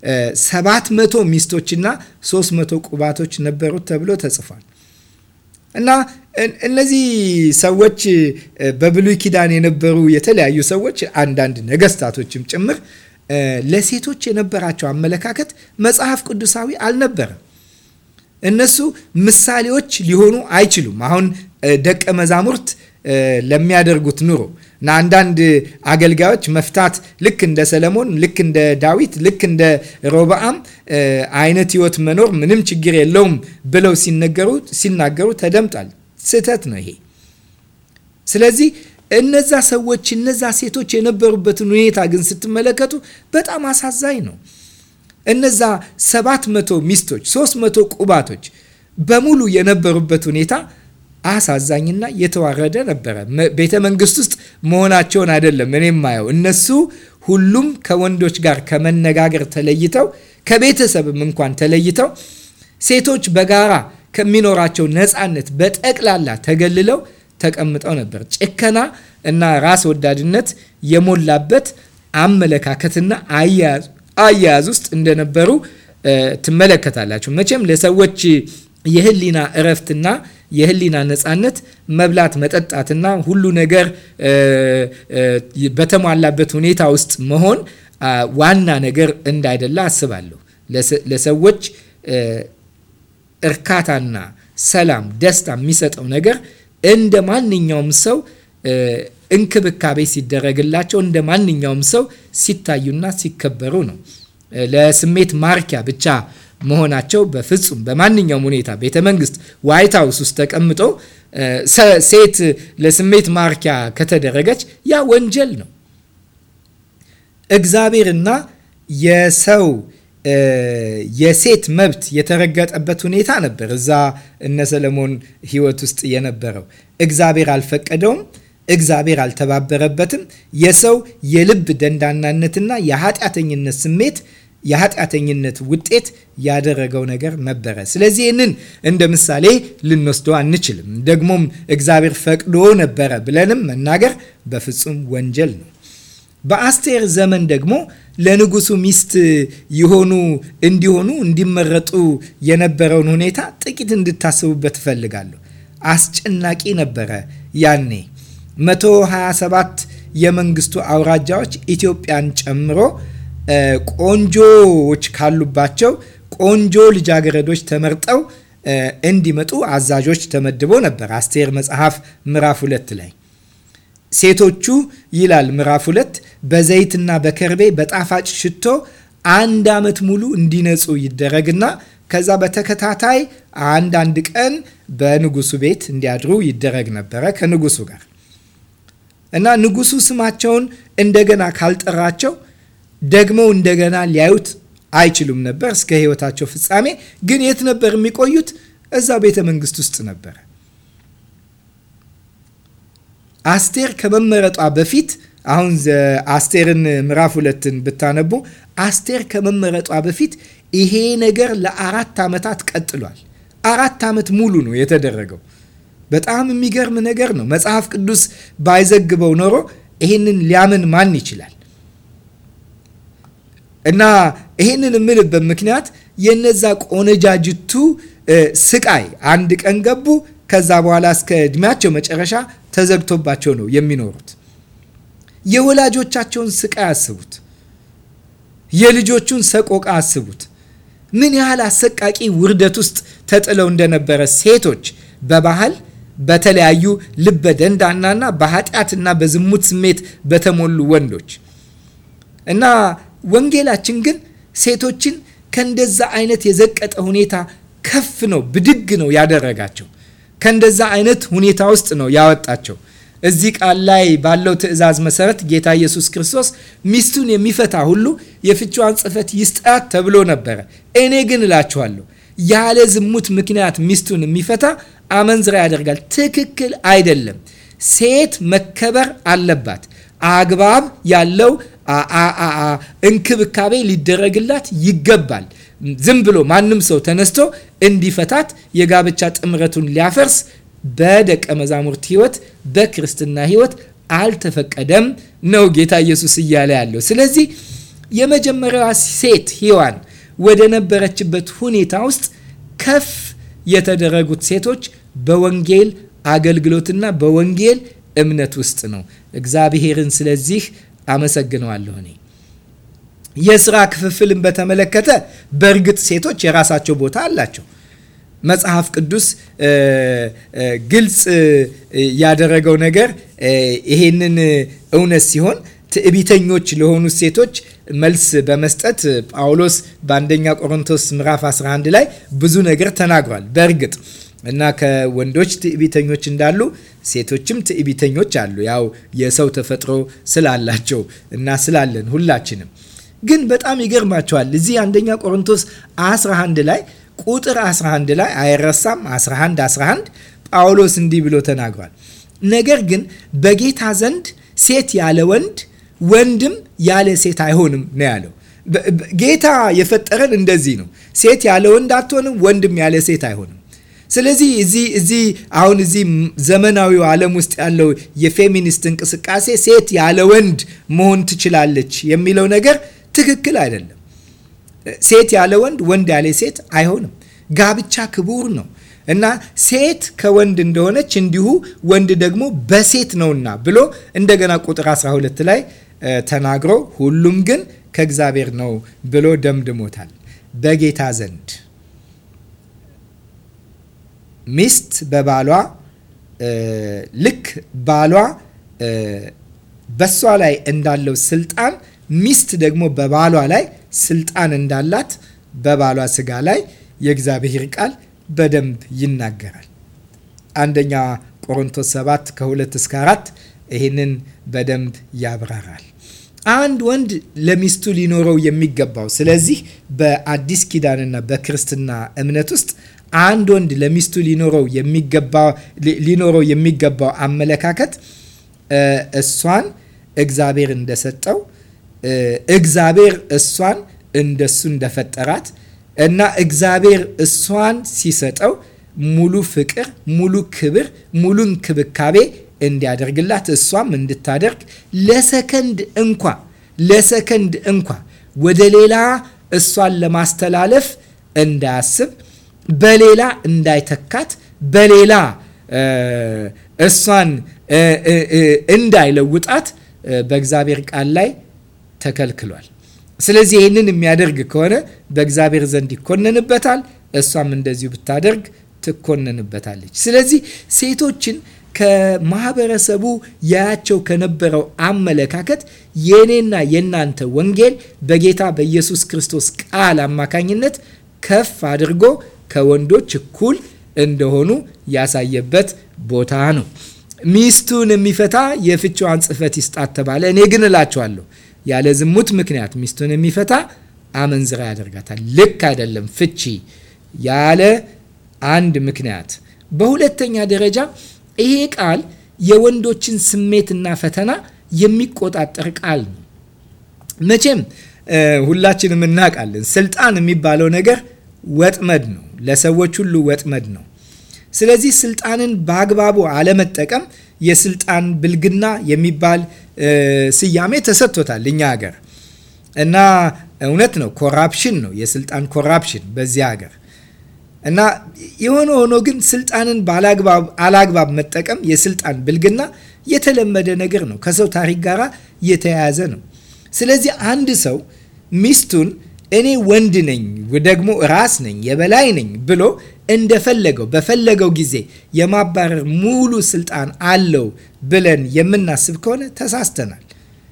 700 ሚስቶችና 300 ቁባቶች ነበሩት ተብሎ ተጽፏል። እና እነዚህ ሰዎች በብሉይ ኪዳን የነበሩ የተለያዩ ሰዎች አንዳንድ ነገስታቶችም ጭምር ለሴቶች የነበራቸው አመለካከት መጽሐፍ ቅዱሳዊ አልነበረም። እነሱ ምሳሌዎች ሊሆኑ አይችሉም። አሁን ደቀ መዛሙርት ለሚያደርጉት ኑሮ እና አንዳንድ አገልጋዮች መፍታት ልክ እንደ ሰለሞን፣ ልክ እንደ ዳዊት፣ ልክ እንደ ሮብዓም አይነት ህይወት መኖር ምንም ችግር የለውም ብለው ሲናገሩ ተደምጧል። ስህተት ነው ይሄ። ስለዚህ እነዛ ሰዎች እነዛ ሴቶች የነበሩበትን ሁኔታ ግን ስትመለከቱ በጣም አሳዛኝ ነው። እነዛ ሰባት መቶ ሚስቶች ሶስት መቶ ቁባቶች በሙሉ የነበሩበት ሁኔታ አሳዛኝና የተዋረደ ነበረ። ቤተ መንግስት ውስጥ መሆናቸውን አይደለም እኔ ማየው እነሱ ሁሉም ከወንዶች ጋር ከመነጋገር ተለይተው ከቤተሰብም እንኳን ተለይተው ሴቶች በጋራ ከሚኖራቸው ነፃነት በጠቅላላ ተገልለው ተቀምጠው ነበር። ጭከና እና ራስ ወዳድነት የሞላበት አመለካከትና አያያዝ ውስጥ እንደነበሩ ትመለከታላችሁ። መቼም ለሰዎች የህሊና እረፍትና የህሊና ነፃነት መብላት መጠጣትና ሁሉ ነገር በተሟላበት ሁኔታ ውስጥ መሆን ዋና ነገር እንዳይደለ አስባለሁ። ለሰዎች እርካታና ሰላም፣ ደስታ የሚሰጠው ነገር እንደ ማንኛውም ሰው እንክብካቤ ሲደረግላቸው እንደ ማንኛውም ሰው ሲታዩና ሲከበሩ ነው። ለስሜት ማርኪያ ብቻ መሆናቸው በፍጹም በማንኛውም ሁኔታ ቤተ መንግስት ዋይት ሀውስ ውስጥ ተቀምጦ ሴት ለስሜት ማርኪያ ከተደረገች ያ ወንጀል ነው። እግዚአብሔርና የሰው የሴት መብት የተረገጠበት ሁኔታ ነበር እዛ እነ ሰለሞን ህይወት ውስጥ የነበረው። እግዚአብሔር አልፈቀደውም። እግዚአብሔር አልተባበረበትም። የሰው የልብ ደንዳናነትና የኃጢአተኝነት ስሜት የኃጢአተኝነት ውጤት ያደረገው ነገር ነበረ። ስለዚህ ይህንን እንደ ምሳሌ ልንወስደው አንችልም። ደግሞም እግዚአብሔር ፈቅዶ ነበረ ብለንም መናገር በፍጹም ወንጀል ነው። በአስቴር ዘመን ደግሞ ለንጉሱ ሚስት የሆኑ እንዲሆኑ እንዲመረጡ የነበረውን ሁኔታ ጥቂት እንድታስቡበት እፈልጋለሁ። አስጨናቂ ነበረ። ያኔ 127 የመንግስቱ አውራጃዎች ኢትዮጵያን ጨምሮ ቆንጆዎች ካሉባቸው ቆንጆ ልጃገረዶች ተመርጠው እንዲመጡ አዛዦች ተመድቦ ነበር። አስቴር መጽሐፍ ምዕራፍ ሁለት ላይ ሴቶቹ ይላል ምዕራፍ ሁለት በዘይትና በከርቤ በጣፋጭ ሽቶ አንድ ዓመት ሙሉ እንዲነጹ ይደረግና ከዛ በተከታታይ አንዳንድ ቀን በንጉሱ ቤት እንዲያድሩ ይደረግ ነበረ ከንጉሱ ጋር እና ንጉሱ ስማቸውን እንደገና ካልጠራቸው ደግሞ እንደገና ሊያዩት አይችሉም ነበር እስከ ሕይወታቸው ፍጻሜ። ግን የት ነበር የሚቆዩት? እዛው ቤተ መንግስት ውስጥ ነበረ። አስቴር ከመመረጧ በፊት አሁን አስቴርን ምዕራፍ ሁለትን ብታነቡ አስቴር ከመመረጧ በፊት ይሄ ነገር ለአራት ዓመታት ቀጥሏል። አራት ዓመት ሙሉ ነው የተደረገው። በጣም የሚገርም ነገር ነው። መጽሐፍ ቅዱስ ባይዘግበው ኖሮ ይህንን ሊያምን ማን ይችላል? እና ይህንን የምልበት ምክንያት የነዛ ቆነጃጅቱ ስቃይ አንድ ቀን ገቡ፣ ከዛ በኋላ እስከ እድሜያቸው መጨረሻ ተዘግቶባቸው ነው የሚኖሩት። የወላጆቻቸውን ስቃይ አስቡት። የልጆቹን ሰቆቃ አስቡት። ምን ያህል አሰቃቂ ውርደት ውስጥ ተጥለው እንደነበረ ሴቶች በባህል በተለያዩ ልበ ደንዳናና በኃጢአትና በዝሙት ስሜት በተሞሉ ወንዶች እና ወንጌላችን ግን ሴቶችን ከእንደዛ አይነት የዘቀጠ ሁኔታ ከፍ ነው ብድግ ነው ያደረጋቸው። ከእንደዛ አይነት ሁኔታ ውስጥ ነው ያወጣቸው። እዚህ ቃል ላይ ባለው ትእዛዝ መሰረት ጌታ ኢየሱስ ክርስቶስ ሚስቱን የሚፈታ ሁሉ የፍቿን ጽሕፈት ይስጣት ተብሎ ነበረ። እኔ ግን እላችኋለሁ ያለ ዝሙት ምክንያት ሚስቱን የሚፈታ አመንዝራ ያደርጋል። ትክክል አይደለም። ሴት መከበር አለባት። አግባብ ያለው እንክብካቤ ሊደረግላት ይገባል። ዝም ብሎ ማንም ሰው ተነስቶ እንዲፈታት የጋብቻ ጥምረቱን ሊያፈርስ በደቀ መዛሙርት ሕይወት በክርስትና ሕይወት አልተፈቀደም ነው ጌታ ኢየሱስ እያለ ያለው። ስለዚህ የመጀመሪያዋ ሴት ሔዋን ወደ ነበረችበት ሁኔታ ውስጥ ከፍ የተደረጉት ሴቶች በወንጌል አገልግሎትና በወንጌል እምነት ውስጥ ነው። እግዚአብሔርን ስለዚህ አመሰግነዋለሁ። እኔ የስራ ክፍፍልን በተመለከተ በእርግጥ ሴቶች የራሳቸው ቦታ አላቸው። መጽሐፍ ቅዱስ ግልጽ ያደረገው ነገር ይሄንን እውነት ሲሆን ትዕቢተኞች ለሆኑ ሴቶች መልስ በመስጠት ጳውሎስ በአንደኛ ቆሮንቶስ ምዕራፍ 11 ላይ ብዙ ነገር ተናግሯል። በእርግጥ እና ከወንዶች ትዕቢተኞች እንዳሉ ሴቶችም ትዕቢተኞች አሉ። ያው የሰው ተፈጥሮ ስላላቸው እና ስላለን ሁላችንም። ግን በጣም ይገርማቸዋል። እዚህ አንደኛ ቆሮንቶስ 11 ላይ ቁጥር 11 ላይ አይረሳም። 11 11 ጳውሎስ እንዲህ ብሎ ተናግሯል። ነገር ግን በጌታ ዘንድ ሴት ያለ ወንድ ወንድም ያለ ሴት አይሆንም ነው ያለው። ጌታ የፈጠረን እንደዚህ ነው። ሴት ያለ ወንድ አትሆንም፣ ወንድም ያለ ሴት አይሆንም። ስለዚህ እዚህ እዚህ አሁን እዚህ ዘመናዊው ዓለም ውስጥ ያለው የፌሚኒስት እንቅስቃሴ ሴት ያለ ወንድ መሆን ትችላለች የሚለው ነገር ትክክል አይደለም። ሴት ያለ ወንድ፣ ወንድ ያለ ሴት አይሆንም። ጋብቻ ክቡር ነው እና ሴት ከወንድ እንደሆነች እንዲሁ ወንድ ደግሞ በሴት ነውና ብሎ እንደገና ቁጥር 12 ላይ ተናግሮ ሁሉም ግን ከእግዚአብሔር ነው ብሎ ደምድሞታል። በጌታ ዘንድ ሚስት በባሏ ልክ ባሏ በሷ ላይ እንዳለው ስልጣን ሚስት ደግሞ በባሏ ላይ ስልጣን እንዳላት በባሏ ስጋ ላይ የእግዚአብሔር ቃል በደንብ ይናገራል። አንደኛ ቆሮንቶስ 7 ከ2 እስከ 4 ይህንን በደንብ ያብራራል። አንድ ወንድ ለሚስቱ ሊኖረው የሚገባው ስለዚህ በአዲስ ኪዳንና በክርስትና እምነት ውስጥ አንድ ወንድ ለሚስቱ ሊኖረው የሚገባው አመለካከት እሷን እግዚአብሔር እንደሰጠው እግዚአብሔር እሷን እንደሱ እንደፈጠራት እና እግዚአብሔር እሷን ሲሰጠው ሙሉ ፍቅር፣ ሙሉ ክብር፣ ሙሉ እንክብካቤ እንዲያደርግላት እሷም እንድታደርግ ለሰከንድ እንኳ ለሰከንድ እንኳ ወደ ሌላ እሷን ለማስተላለፍ እንዳያስብ በሌላ እንዳይተካት በሌላ እሷን እንዳይለውጣት በእግዚአብሔር ቃል ላይ ተከልክሏል። ስለዚህ ይህንን የሚያደርግ ከሆነ በእግዚአብሔር ዘንድ ይኮነንበታል፣ እሷም እንደዚሁ ብታደርግ ትኮነንበታለች። ስለዚህ ሴቶችን ከማህበረሰቡ ያያቸው ከነበረው አመለካከት የእኔና የእናንተ ወንጌል በጌታ በኢየሱስ ክርስቶስ ቃል አማካኝነት ከፍ አድርጎ ከወንዶች እኩል እንደሆኑ ያሳየበት ቦታ ነው። ሚስቱን የሚፈታ የፍችዋን ጽሕፈት ይስጣት ተባለ። እኔ ግን እላቸዋለሁ ያለ ዝሙት ምክንያት ሚስቱን የሚፈታ አመንዝራ ያደርጋታል። ልክ አይደለም ፍቺ ያለ አንድ ምክንያት። በሁለተኛ ደረጃ ይሄ ቃል የወንዶችን ስሜትና ፈተና የሚቆጣጠር ቃል ነው። መቼም ሁላችንም እናውቃለን፣ ስልጣን የሚባለው ነገር ወጥመድ ነው፣ ለሰዎች ሁሉ ወጥመድ ነው። ስለዚህ ስልጣንን በአግባቡ አለመጠቀም የስልጣን ብልግና የሚባል ስያሜ ተሰጥቶታል እኛ ሀገር እና እውነት ነው፣ ኮራፕሽን ነው የስልጣን ኮራፕሽን በዚህ ሀገር እና የሆነ ሆኖ ግን ስልጣንን አላግባብ መጠቀም የስልጣን ብልግና የተለመደ ነገር ነው። ከሰው ታሪክ ጋር የተያያዘ ነው። ስለዚህ አንድ ሰው ሚስቱን እኔ ወንድ ነኝ ደግሞ ራስ ነኝ የበላይ ነኝ ብሎ እንደፈለገው በፈለገው ጊዜ የማባረር ሙሉ ስልጣን አለው ብለን የምናስብ ከሆነ ተሳስተናል።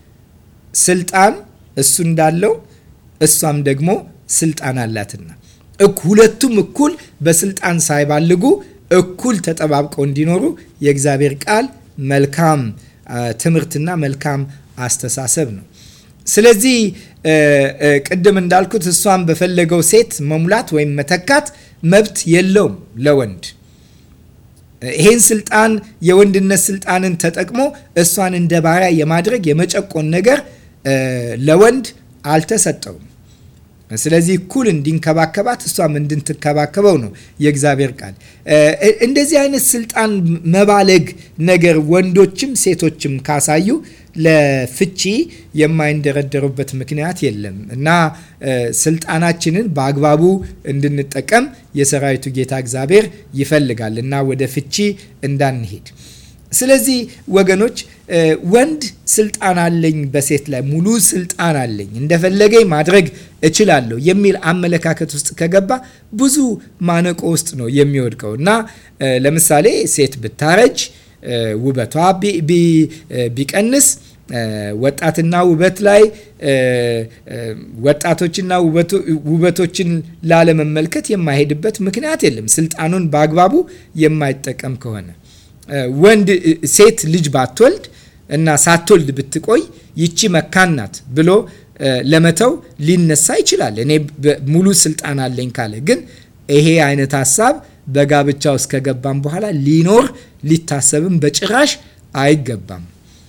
ስልጣን እሱ እንዳለው እሷም ደግሞ ስልጣን አላትና ሁለቱም እኩል በስልጣን ሳይባልጉ እኩል ተጠባብቀው እንዲኖሩ የእግዚአብሔር ቃል መልካም ትምህርትና መልካም አስተሳሰብ ነው። ስለዚህ ቅድም እንዳልኩት እሷን በፈለገው ሴት መሙላት ወይም መተካት መብት የለውም ለወንድ። ይህን ስልጣን የወንድነት ስልጣንን ተጠቅሞ እሷን እንደ ባሪያ የማድረግ የመጨቆን ነገር ለወንድ አልተሰጠውም። ስለዚህ እኩል እንዲንከባከባት እሷም እንድትንከባከበው ነው የእግዚአብሔር ቃል። እንደዚህ አይነት ስልጣን መባለግ ነገር ወንዶችም ሴቶችም ካሳዩ ለፍቺ የማይንደረደሩበት ምክንያት የለም እና ስልጣናችንን በአግባቡ እንድንጠቀም የሰራዊቱ ጌታ እግዚአብሔር ይፈልጋል እና ወደ ፍቺ እንዳንሄድ ስለዚህ ወገኖች ወንድ ስልጣን አለኝ በሴት ላይ ሙሉ ስልጣን አለኝ እንደፈለገኝ ማድረግ እችላለሁ የሚል አመለካከት ውስጥ ከገባ ብዙ ማነቆ ውስጥ ነው የሚወድቀው እና ለምሳሌ ሴት ብታረጅ ውበቷ ቢቀንስ ወጣትና ውበት ላይ ወጣቶችና ውበቶችን ላለመመልከት የማይሄድበት ምክንያት የለም ስልጣኑን በአግባቡ የማይጠቀም ከሆነ ወንድ ሴት ልጅ ባትወልድ እና ሳትወልድ ብትቆይ ይቺ መካን ናት ብሎ ለመተው ሊነሳ ይችላል። እኔ ሙሉ ስልጣን አለኝ ካለ ግን ይሄ አይነት ሀሳብ በጋብቻ ውስጥ ከገባም በኋላ ሊኖር ሊታሰብም በጭራሽ አይገባም።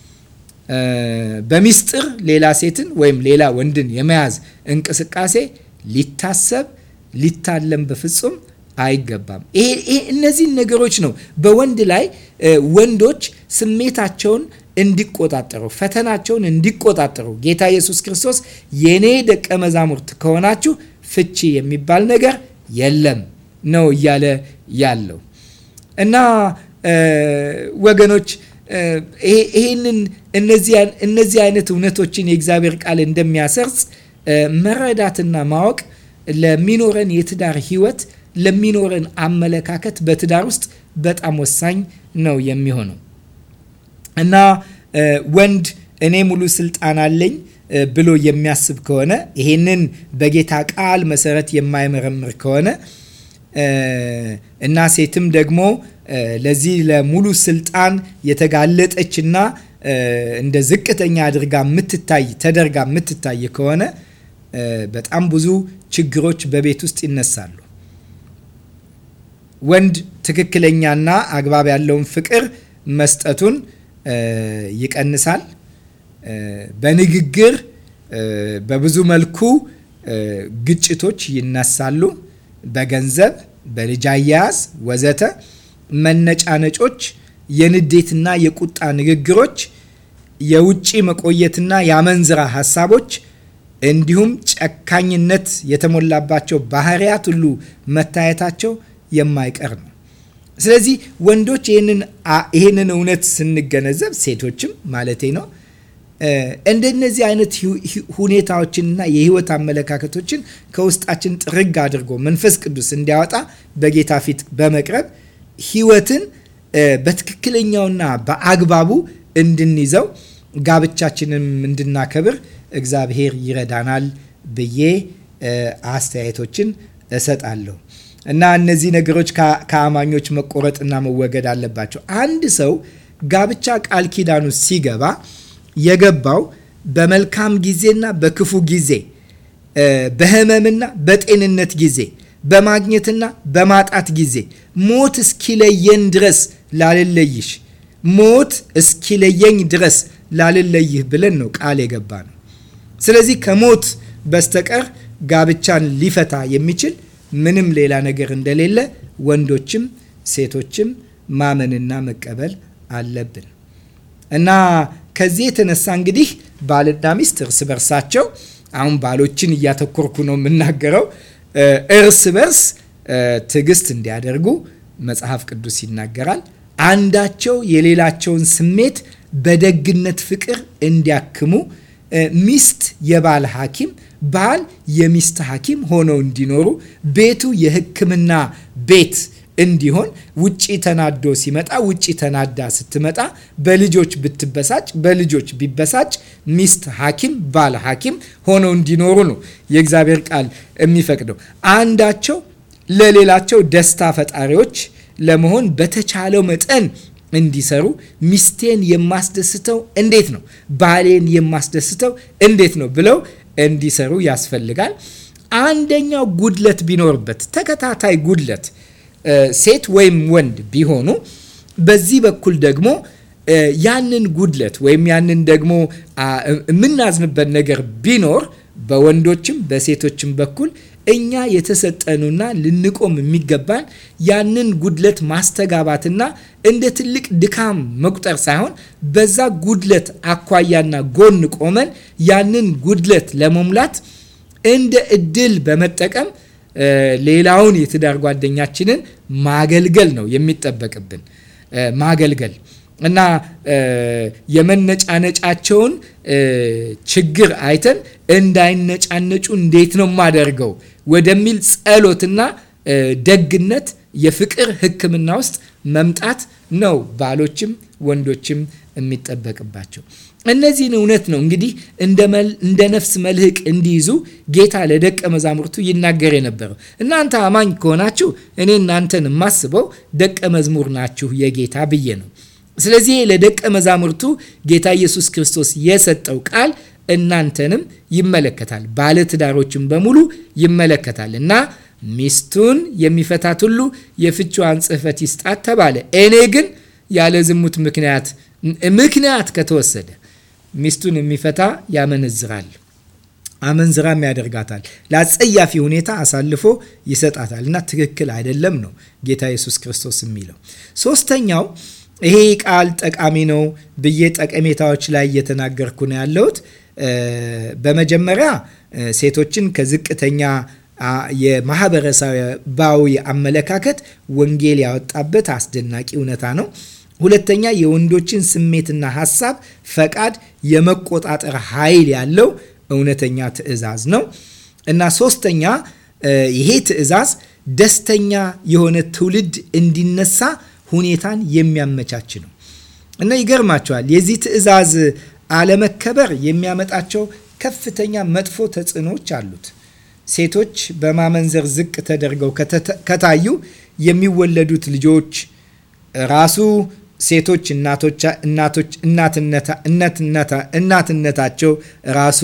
በሚስጥር ሌላ ሴትን ወይም ሌላ ወንድን የመያዝ እንቅስቃሴ ሊታሰብ ሊታለም በፍጹም አይገባም። ይሄ እነዚህን ነገሮች ነው በወንድ ላይ ወንዶች ስሜታቸውን እንዲቆጣጠሩ ፈተናቸውን እንዲቆጣጠሩ ጌታ ኢየሱስ ክርስቶስ የኔ ደቀ መዛሙርት ከሆናችሁ ፍቺ የሚባል ነገር የለም ነው እያለ ያለው እና ወገኖች ይህንን እነዚህ አይነት እውነቶችን የእግዚአብሔር ቃል እንደሚያሰርጽ መረዳትና ማወቅ ለሚኖረን የትዳር ህይወት ለሚኖረን አመለካከት በትዳር ውስጥ በጣም ወሳኝ ነው የሚሆነው እና ወንድ እኔ ሙሉ ስልጣን አለኝ ብሎ የሚያስብ ከሆነ ይሄንን በጌታ ቃል መሰረት የማይመረምር ከሆነ እና ሴትም ደግሞ ለዚህ ለሙሉ ስልጣን የተጋለጠችና እንደ ዝቅተኛ አድርጋ የምትታይ ተደርጋ የምትታይ ከሆነ በጣም ብዙ ችግሮች በቤት ውስጥ ይነሳሉ። ወንድ ትክክለኛና አግባብ ያለውን ፍቅር መስጠቱን ይቀንሳል። በንግግር በብዙ መልኩ ግጭቶች ይነሳሉ። በገንዘብ፣ በልጅ አያያዝ ወዘተ መነጫነጮች፣ የንዴትና የቁጣ ንግግሮች፣ የውጭ መቆየትና የአመንዝራ ሀሳቦች እንዲሁም ጨካኝነት የተሞላባቸው ባህሪያት ሁሉ መታየታቸው የማይቀር ነው። ስለዚህ ወንዶች ይህንን እውነት ስንገነዘብ ሴቶችም ማለቴ ነው እንደነዚህ አይነት ሁኔታዎችንና የህይወት አመለካከቶችን ከውስጣችን ጥርግ አድርጎ መንፈስ ቅዱስ እንዲያወጣ በጌታ ፊት በመቅረብ ህይወትን በትክክለኛውና በአግባቡ እንድንይዘው ጋብቻችንም እንድናከብር እግዚአብሔር ይረዳናል ብዬ አስተያየቶችን እሰጣለሁ። እና እነዚህ ነገሮች ከአማኞች መቆረጥና መወገድ አለባቸው። አንድ ሰው ጋብቻ ቃል ኪዳኑ ሲገባ የገባው በመልካም ጊዜና በክፉ ጊዜ፣ በህመምና በጤንነት ጊዜ፣ በማግኘትና በማጣት ጊዜ ሞት እስኪለየን ድረስ ላልለይሽ ሞት እስኪለየኝ ድረስ ላልለይህ ብለን ነው ቃል የገባ ነው። ስለዚህ ከሞት በስተቀር ጋብቻን ሊፈታ የሚችል ምንም ሌላ ነገር እንደሌለ ወንዶችም ሴቶችም ማመንና መቀበል አለብን እና ከዚህ የተነሳ እንግዲህ ባልና ሚስት እርስ በርሳቸው አሁን ባሎችን እያተኮርኩ ነው የምናገረው እርስ በርስ ትዕግስት እንዲያደርጉ መጽሐፍ ቅዱስ ይናገራል። አንዳቸው የሌላቸውን ስሜት በደግነት ፍቅር እንዲያክሙ ሚስት የባል ሐኪም ባል የሚስት ሐኪም ሆነው እንዲኖሩ ቤቱ የሕክምና ቤት እንዲሆን ውጪ ተናዶ ሲመጣ ውጪ ተናዳ ስትመጣ በልጆች ብትበሳጭ በልጆች ቢበሳጭ ሚስት ሐኪም ባል ሐኪም ሆነው እንዲኖሩ ነው የእግዚአብሔር ቃል የሚፈቅደው። አንዳቸው ለሌላቸው ደስታ ፈጣሪዎች ለመሆን በተቻለው መጠን እንዲሰሩ ሚስቴን የማስደስተው እንዴት ነው፣ ባሌን የማስደስተው እንዴት ነው ብለው እንዲሰሩ ያስፈልጋል። አንደኛው ጉድለት ቢኖርበት ተከታታይ ጉድለት ሴት ወይም ወንድ ቢሆኑ በዚህ በኩል ደግሞ ያንን ጉድለት ወይም ያንን ደግሞ የምናዝንበት ነገር ቢኖር በወንዶችም በሴቶችም በኩል እኛ የተሰጠኑና ልንቆም የሚገባን ያንን ጉድለት ማስተጋባትና እንደ ትልቅ ድካም መቁጠር ሳይሆን በዛ ጉድለት አኳያና ጎን ቆመን ያንን ጉድለት ለመሙላት እንደ እድል በመጠቀም ሌላውን የትዳር ጓደኛችንን ማገልገል ነው የሚጠበቅብን ማገልገል እና የመነጫነጫቸውን ችግር አይተን እንዳይነጫነጩ እንዴት ነው የማደርገው ወደሚል ጸሎትና ደግነት የፍቅር ሕክምና ውስጥ መምጣት ነው ባሎችም ወንዶችም የሚጠበቅባቸው። እነዚህን እውነት ነው እንግዲህ እንደ ነፍስ መልህቅ እንዲይዙ ጌታ ለደቀ መዛሙርቱ ይናገር የነበረው። እናንተ አማኝ ከሆናችሁ እኔ እናንተን የማስበው ደቀ መዝሙር ናችሁ የጌታ ብዬ ነው። ስለዚህ ለደቀ መዛሙርቱ ጌታ ኢየሱስ ክርስቶስ የሰጠው ቃል እናንተንም ይመለከታል፣ ባለትዳሮችን በሙሉ ይመለከታል እና ሚስቱን የሚፈታት ሁሉ የፍችዋን ጽሕፈት ይስጣት ተባለ። እኔ ግን ያለ ዝሙት ምክንያት ምክንያት ከተወሰደ ሚስቱን የሚፈታ ያመነዝራል፣ አመንዝራም ያደርጋታል፣ ለአጸያፊ ሁኔታ አሳልፎ ይሰጣታል እና ትክክል አይደለም ነው ጌታ ኢየሱስ ክርስቶስ የሚለው። ሶስተኛው ይሄ ቃል ጠቃሚ ነው ብዬ ጠቀሜታዎች ላይ እየተናገርኩ ነው ያለሁት። በመጀመሪያ ሴቶችን ከዝቅተኛ የማህበረሰባዊ አመለካከት ወንጌል ያወጣበት አስደናቂ እውነታ ነው። ሁለተኛ የወንዶችን ስሜትና ሀሳብ፣ ፈቃድ የመቆጣጠር ኃይል ያለው እውነተኛ ትዕዛዝ ነው እና ሶስተኛ ይሄ ትዕዛዝ ደስተኛ የሆነ ትውልድ እንዲነሳ ሁኔታን የሚያመቻች ነው እና ይገርማቸዋል። የዚህ ትዕዛዝ አለመከበር የሚያመጣቸው ከፍተኛ መጥፎ ተጽዕኖዎች አሉት። ሴቶች በማመንዘር ዝቅ ተደርገው ከታዩ የሚወለዱት ልጆች ራሱ ሴቶች እናትነታቸው ራሱ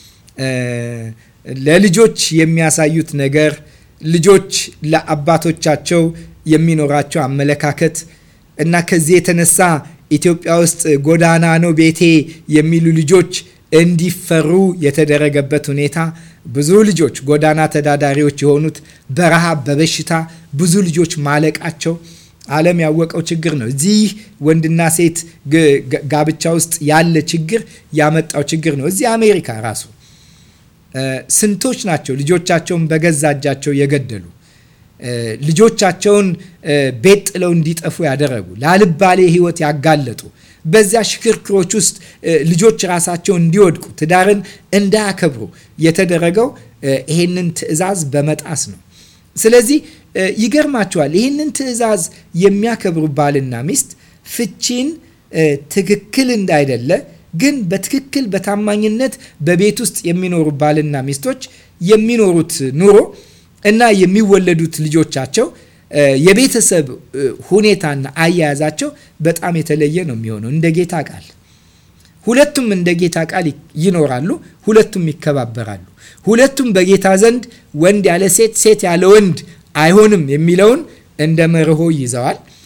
ለልጆች የሚያሳዩት ነገር ልጆች ለአባቶቻቸው የሚኖራቸው አመለካከት እና ከዚህ የተነሳ ኢትዮጵያ ውስጥ ጎዳና ነው ቤቴ የሚሉ ልጆች እንዲፈሩ የተደረገበት ሁኔታ ብዙ ልጆች ጎዳና ተዳዳሪዎች የሆኑት በረሃብ በበሽታ ብዙ ልጆች ማለቃቸው ዓለም ያወቀው ችግር ነው። እዚህ ወንድና ሴት ጋብቻ ውስጥ ያለ ችግር ያመጣው ችግር ነው። እዚህ አሜሪካ ራሱ ስንቶች ናቸው ልጆቻቸውን በገዛ እጃቸው የገደሉ ልጆቻቸውን ቤት ጥለው እንዲጠፉ ያደረጉ ላልባሌ ሕይወት ያጋለጡ በዚያ ሽክርክሮች ውስጥ ልጆች ራሳቸውን እንዲወድቁ ትዳርን እንዳያከብሩ የተደረገው ይሄንን ትዕዛዝ በመጣስ ነው። ስለዚህ ይገርማቸዋል። ይህንን ትዕዛዝ የሚያከብሩ ባልና ሚስት ፍቺን ትክክል እንዳይደለ ግን በትክክል በታማኝነት በቤት ውስጥ የሚኖሩ ባልና ሚስቶች የሚኖሩት ኑሮ እና የሚወለዱት ልጆቻቸው የቤተሰብ ሁኔታና አያያዛቸው በጣም የተለየ ነው የሚሆነው እንደ ጌታ ቃል ሁለቱም እንደ ጌታ ቃል ይኖራሉ። ሁለቱም ይከባበራሉ። ሁለቱም በጌታ ዘንድ ወንድ ያለ ሴት፣ ሴት ያለ ወንድ አይሆንም የሚለውን እንደ መርሆ ይዘዋል።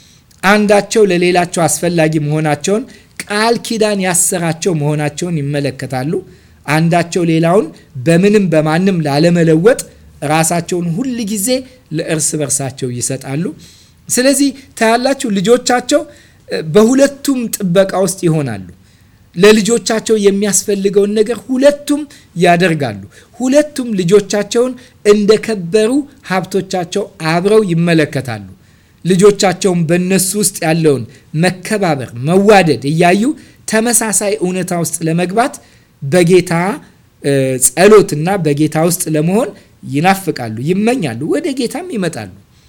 አንዳቸው ለሌላቸው አስፈላጊ መሆናቸውን ቃል ኪዳን ያሰራቸው መሆናቸውን ይመለከታሉ። አንዳቸው ሌላውን በምንም በማንም ላለመለወጥ ራሳቸውን ሁል ጊዜ ለእርስ በርሳቸው ይሰጣሉ። ስለዚህ ታያላችሁ ልጆቻቸው በሁለቱም ጥበቃ ውስጥ ይሆናሉ። ለልጆቻቸው የሚያስፈልገውን ነገር ሁለቱም ያደርጋሉ። ሁለቱም ልጆቻቸውን እንደከበሩ ሀብቶቻቸው አብረው ይመለከታሉ። ልጆቻቸውን በእነሱ ውስጥ ያለውን መከባበር፣ መዋደድ እያዩ ተመሳሳይ እውነታ ውስጥ ለመግባት በጌታ ጸሎትና በጌታ ውስጥ ለመሆን ይናፍቃሉ፣ ይመኛሉ፣ ወደ ጌታም ይመጣሉ።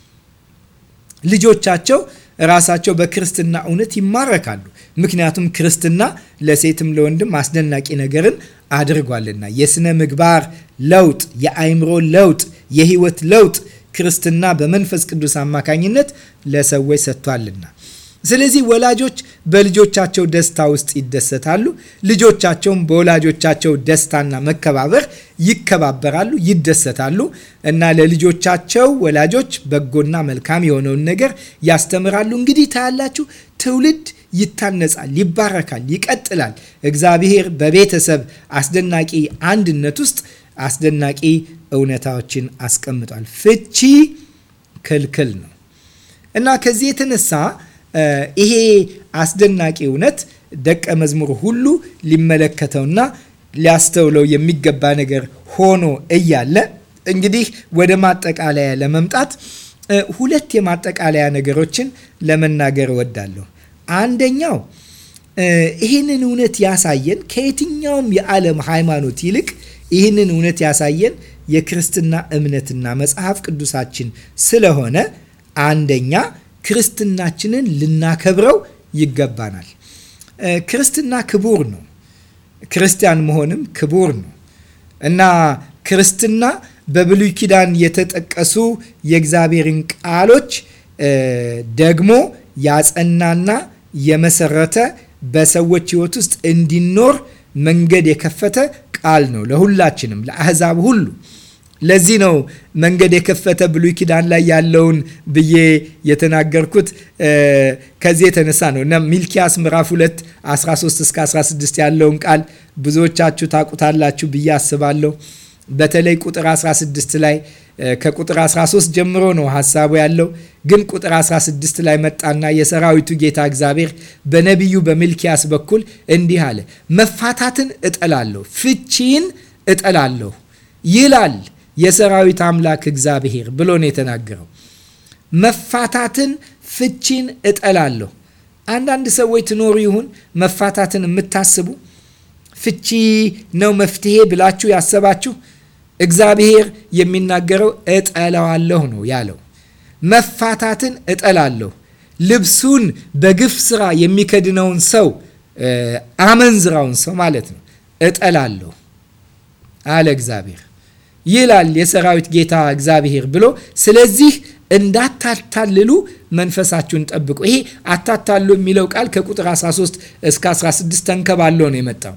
ልጆቻቸው ራሳቸው በክርስትና እውነት ይማረካሉ። ምክንያቱም ክርስትና ለሴትም ለወንድም አስደናቂ ነገርን አድርጓልና የስነ ምግባር ለውጥ፣ የአይምሮ ለውጥ፣ የህይወት ለውጥ ክርስትና በመንፈስ ቅዱስ አማካኝነት ለሰዎች ሰጥቷልና ስለዚህ ወላጆች በልጆቻቸው ደስታ ውስጥ ይደሰታሉ። ልጆቻቸውም በወላጆቻቸው ደስታና መከባበር ይከባበራሉ፣ ይደሰታሉ እና ለልጆቻቸው ወላጆች በጎና መልካም የሆነውን ነገር ያስተምራሉ። እንግዲህ ታያላችሁ ትውልድ ይታነጻል፣ ይባረካል፣ ይቀጥላል። እግዚአብሔር በቤተሰብ አስደናቂ አንድነት ውስጥ አስደናቂ እውነታዎችን አስቀምጧል። ፍቺ ክልክል ነው እና ከዚህ የተነሳ ይሄ አስደናቂ እውነት ደቀ መዝሙር ሁሉ ሊመለከተውና ሊያስተውለው የሚገባ ነገር ሆኖ እያለ እንግዲህ ወደ ማጠቃለያ ለመምጣት ሁለት የማጠቃለያ ነገሮችን ለመናገር እወዳለሁ። አንደኛው ይህንን እውነት ያሳየን ከየትኛውም የዓለም ሃይማኖት ይልቅ ይህንን እውነት ያሳየን የክርስትና እምነትና መጽሐፍ ቅዱሳችን ስለሆነ አንደኛ ክርስትናችንን ልናከብረው ይገባናል። ክርስትና ክቡር ነው። ክርስቲያን መሆንም ክቡር ነው እና ክርስትና በብሉይ ኪዳን የተጠቀሱ የእግዚአብሔርን ቃሎች ደግሞ ያጸናና የመሰረተ በሰዎች ሕይወት ውስጥ እንዲኖር መንገድ የከፈተ ቃል ነው ለሁላችንም ለአህዛብ ሁሉ ለዚህ ነው መንገድ የከፈተ ብሉይ ኪዳን ላይ ያለውን ብዬ የተናገርኩት ከዚህ የተነሳ ነው እና ሚልኪያስ ምዕራፍ 2 13 እስከ 16 ያለውን ቃል ብዙዎቻችሁ ታቁታላችሁ ብዬ አስባለሁ። በተለይ ቁጥር 16 ላይ ከቁጥር 13 ጀምሮ ነው ሀሳቡ ያለው። ግን ቁጥር 16 ላይ መጣና የሰራዊቱ ጌታ እግዚአብሔር በነቢዩ በሚልኪያስ በኩል እንዲህ አለ፣ መፋታትን እጠላለሁ፣ ፍቺን እጠላለሁ ይላል የሰራዊት አምላክ እግዚአብሔር ብሎ ነው የተናገረው። መፋታትን ፍቺን እጠላለሁ። አንዳንድ ሰዎች ትኖሩ ይሁን መፋታትን የምታስቡ ፍቺ ነው መፍትሄ ብላችሁ ያሰባችሁ፣ እግዚአብሔር የሚናገረው እጠላዋለሁ ነው ያለው። መፋታትን እጠላለሁ። ልብሱን በግፍ ስራ የሚከድነውን ሰው አመንዝራውን ሰው ማለት ነው እጠላለሁ አለ እግዚአብሔር። ይላል የሰራዊት ጌታ እግዚአብሔር ብሎ ስለዚህ እንዳታታልሉ መንፈሳችሁን ጠብቁ። ይሄ አታታሉ የሚለው ቃል ከቁጥር 13 እስከ 16 ተንከባሎ ነው የመጣው።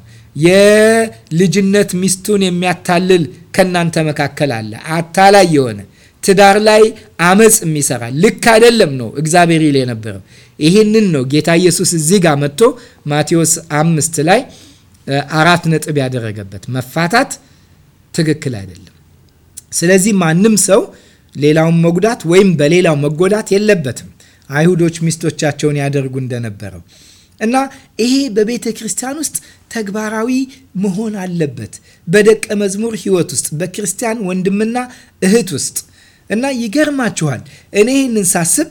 የልጅነት ሚስቱን የሚያታልል ከእናንተ መካከል አለ፣ አታላይ የሆነ ትዳር ላይ አመፅ የሚሰራ ልክ አይደለም ነው እግዚአብሔር ይል የነበረው። ይህንን ነው ጌታ ኢየሱስ እዚህ ጋር መጥቶ ማቴዎስ አምስት ላይ አራት ነጥብ ያደረገበት መፋታት ትክክል አይደለም። ስለዚህ ማንም ሰው ሌላውን መጉዳት ወይም በሌላው መጎዳት የለበትም። አይሁዶች ሚስቶቻቸውን ያደርጉ እንደነበረው እና ይሄ በቤተ ክርስቲያን ውስጥ ተግባራዊ መሆን አለበት። በደቀ መዝሙር ሕይወት ውስጥ በክርስቲያን ወንድምና እህት ውስጥ እና ይገርማችኋል። እኔ ይህንን ሳስብ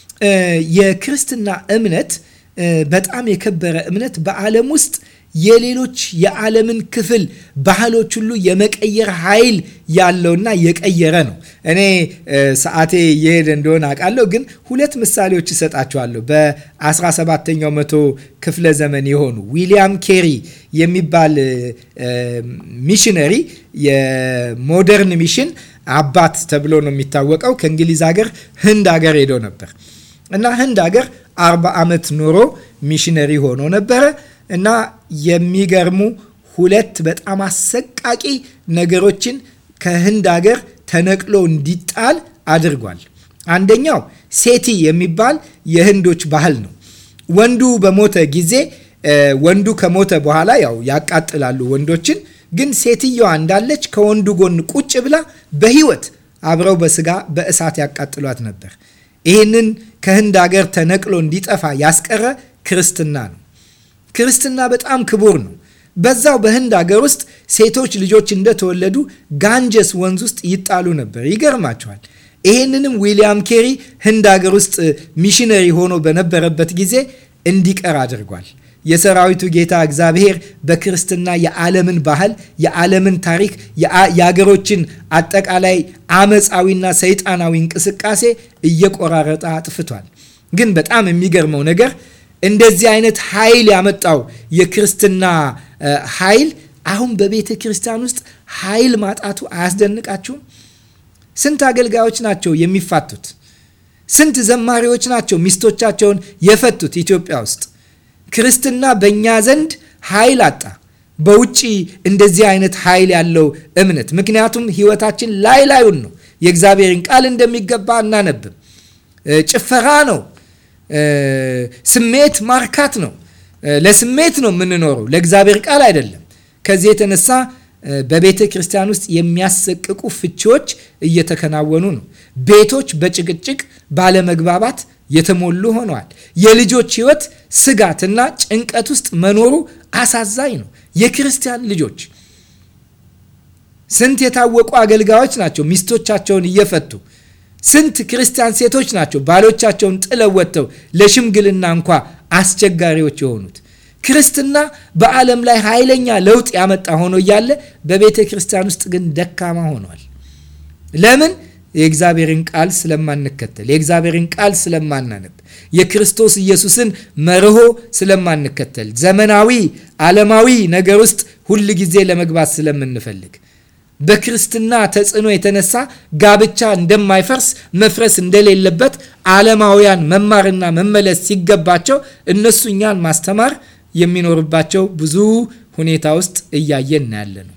የክርስትና እምነት በጣም የከበረ እምነት በዓለም ውስጥ የሌሎች የዓለምን ክፍል ባህሎች ሁሉ የመቀየር ኃይል ያለውና የቀየረ ነው። እኔ ሰዓቴ የሄደ እንደሆነ አውቃለሁ፣ ግን ሁለት ምሳሌዎች እሰጣቸዋለሁ። በ17ኛው መቶ ክፍለ ዘመን የሆኑ ዊሊያም ኬሪ የሚባል ሚሽነሪ የሞደርን ሚሽን አባት ተብሎ ነው የሚታወቀው። ከእንግሊዝ ሀገር ህንድ ሀገር ሄዶ ነበር እና ህንድ ሀገር አርባ ዓመት ኖሮ ሚሽነሪ ሆኖ ነበረ እና የሚገርሙ ሁለት በጣም አሰቃቂ ነገሮችን ከህንድ ሀገር ተነቅሎ እንዲጣል አድርጓል። አንደኛው ሴቲ የሚባል የህንዶች ባህል ነው። ወንዱ በሞተ ጊዜ ወንዱ ከሞተ በኋላ ያው ያቃጥላሉ ወንዶችን። ግን ሴትየዋ እንዳለች ከወንዱ ጎን ቁጭ ብላ በህይወት አብረው በስጋ በእሳት ያቃጥሏት ነበር። ይህንን ከህንድ ሀገር ተነቅሎ እንዲጠፋ ያስቀረ ክርስትና ነው። ክርስትና በጣም ክቡር ነው። በዛው በህንድ ሀገር ውስጥ ሴቶች ልጆች እንደተወለዱ ጋንጀስ ወንዝ ውስጥ ይጣሉ ነበር። ይገርማቸዋል። ይህንንም ዊሊያም ኬሪ ህንድ ሀገር ውስጥ ሚሽነሪ ሆኖ በነበረበት ጊዜ እንዲቀር አድርጓል። የሰራዊቱ ጌታ እግዚአብሔር በክርስትና የዓለምን ባህል፣ የዓለምን ታሪክ፣ የአገሮችን አጠቃላይ አመፃዊና ሰይጣናዊ እንቅስቃሴ እየቆራረጠ አጥፍቷል። ግን በጣም የሚገርመው ነገር እንደዚህ አይነት ኃይል ያመጣው የክርስትና ኃይል አሁን በቤተ ክርስቲያን ውስጥ ኃይል ማጣቱ አያስደንቃችሁም? ስንት አገልጋዮች ናቸው የሚፋቱት? ስንት ዘማሪዎች ናቸው ሚስቶቻቸውን የፈቱት ኢትዮጵያ ውስጥ? ክርስትና በእኛ ዘንድ ኃይል አጣ። በውጭ እንደዚህ አይነት ኃይል ያለው እምነት ምክንያቱም ህይወታችን ላይ ላዩን ነው። የእግዚአብሔርን ቃል እንደሚገባ አናነብም። ጭፈራ ነው። ስሜት ማርካት ነው። ለስሜት ነው የምንኖረው፣ ለእግዚአብሔር ቃል አይደለም። ከዚህ የተነሳ በቤተ ክርስቲያን ውስጥ የሚያሰቅቁ ፍቺዎች እየተከናወኑ ነው። ቤቶች በጭቅጭቅ ባለመግባባት የተሞሉ ሆነዋል። የልጆች ህይወት ስጋትና ጭንቀት ውስጥ መኖሩ አሳዛኝ ነው። የክርስቲያን ልጆች ስንት የታወቁ አገልጋዮች ናቸው ሚስቶቻቸውን እየፈቱ ስንት ክርስቲያን ሴቶች ናቸው ባሎቻቸውን ጥለው ወጥተው ለሽምግልና እንኳ አስቸጋሪዎች የሆኑት። ክርስትና በዓለም ላይ ኃይለኛ ለውጥ ያመጣ ሆኖ እያለ በቤተ ክርስቲያን ውስጥ ግን ደካማ ሆኗል። ለምን? የእግዚአብሔርን ቃል ስለማንከተል፣ የእግዚአብሔርን ቃል ስለማናነብ፣ የክርስቶስ ኢየሱስን መርሆ ስለማንከተል፣ ዘመናዊ ዓለማዊ ነገር ውስጥ ሁል ጊዜ ለመግባት ስለምንፈልግ በክርስትና ተጽዕኖ የተነሳ ጋብቻ እንደማይፈርስ መፍረስ እንደሌለበት ዓለማውያን መማርና መመለስ ሲገባቸው እነሱ እኛን ማስተማር የሚኖርባቸው ብዙ ሁኔታ ውስጥ እያየን ያለ ነው።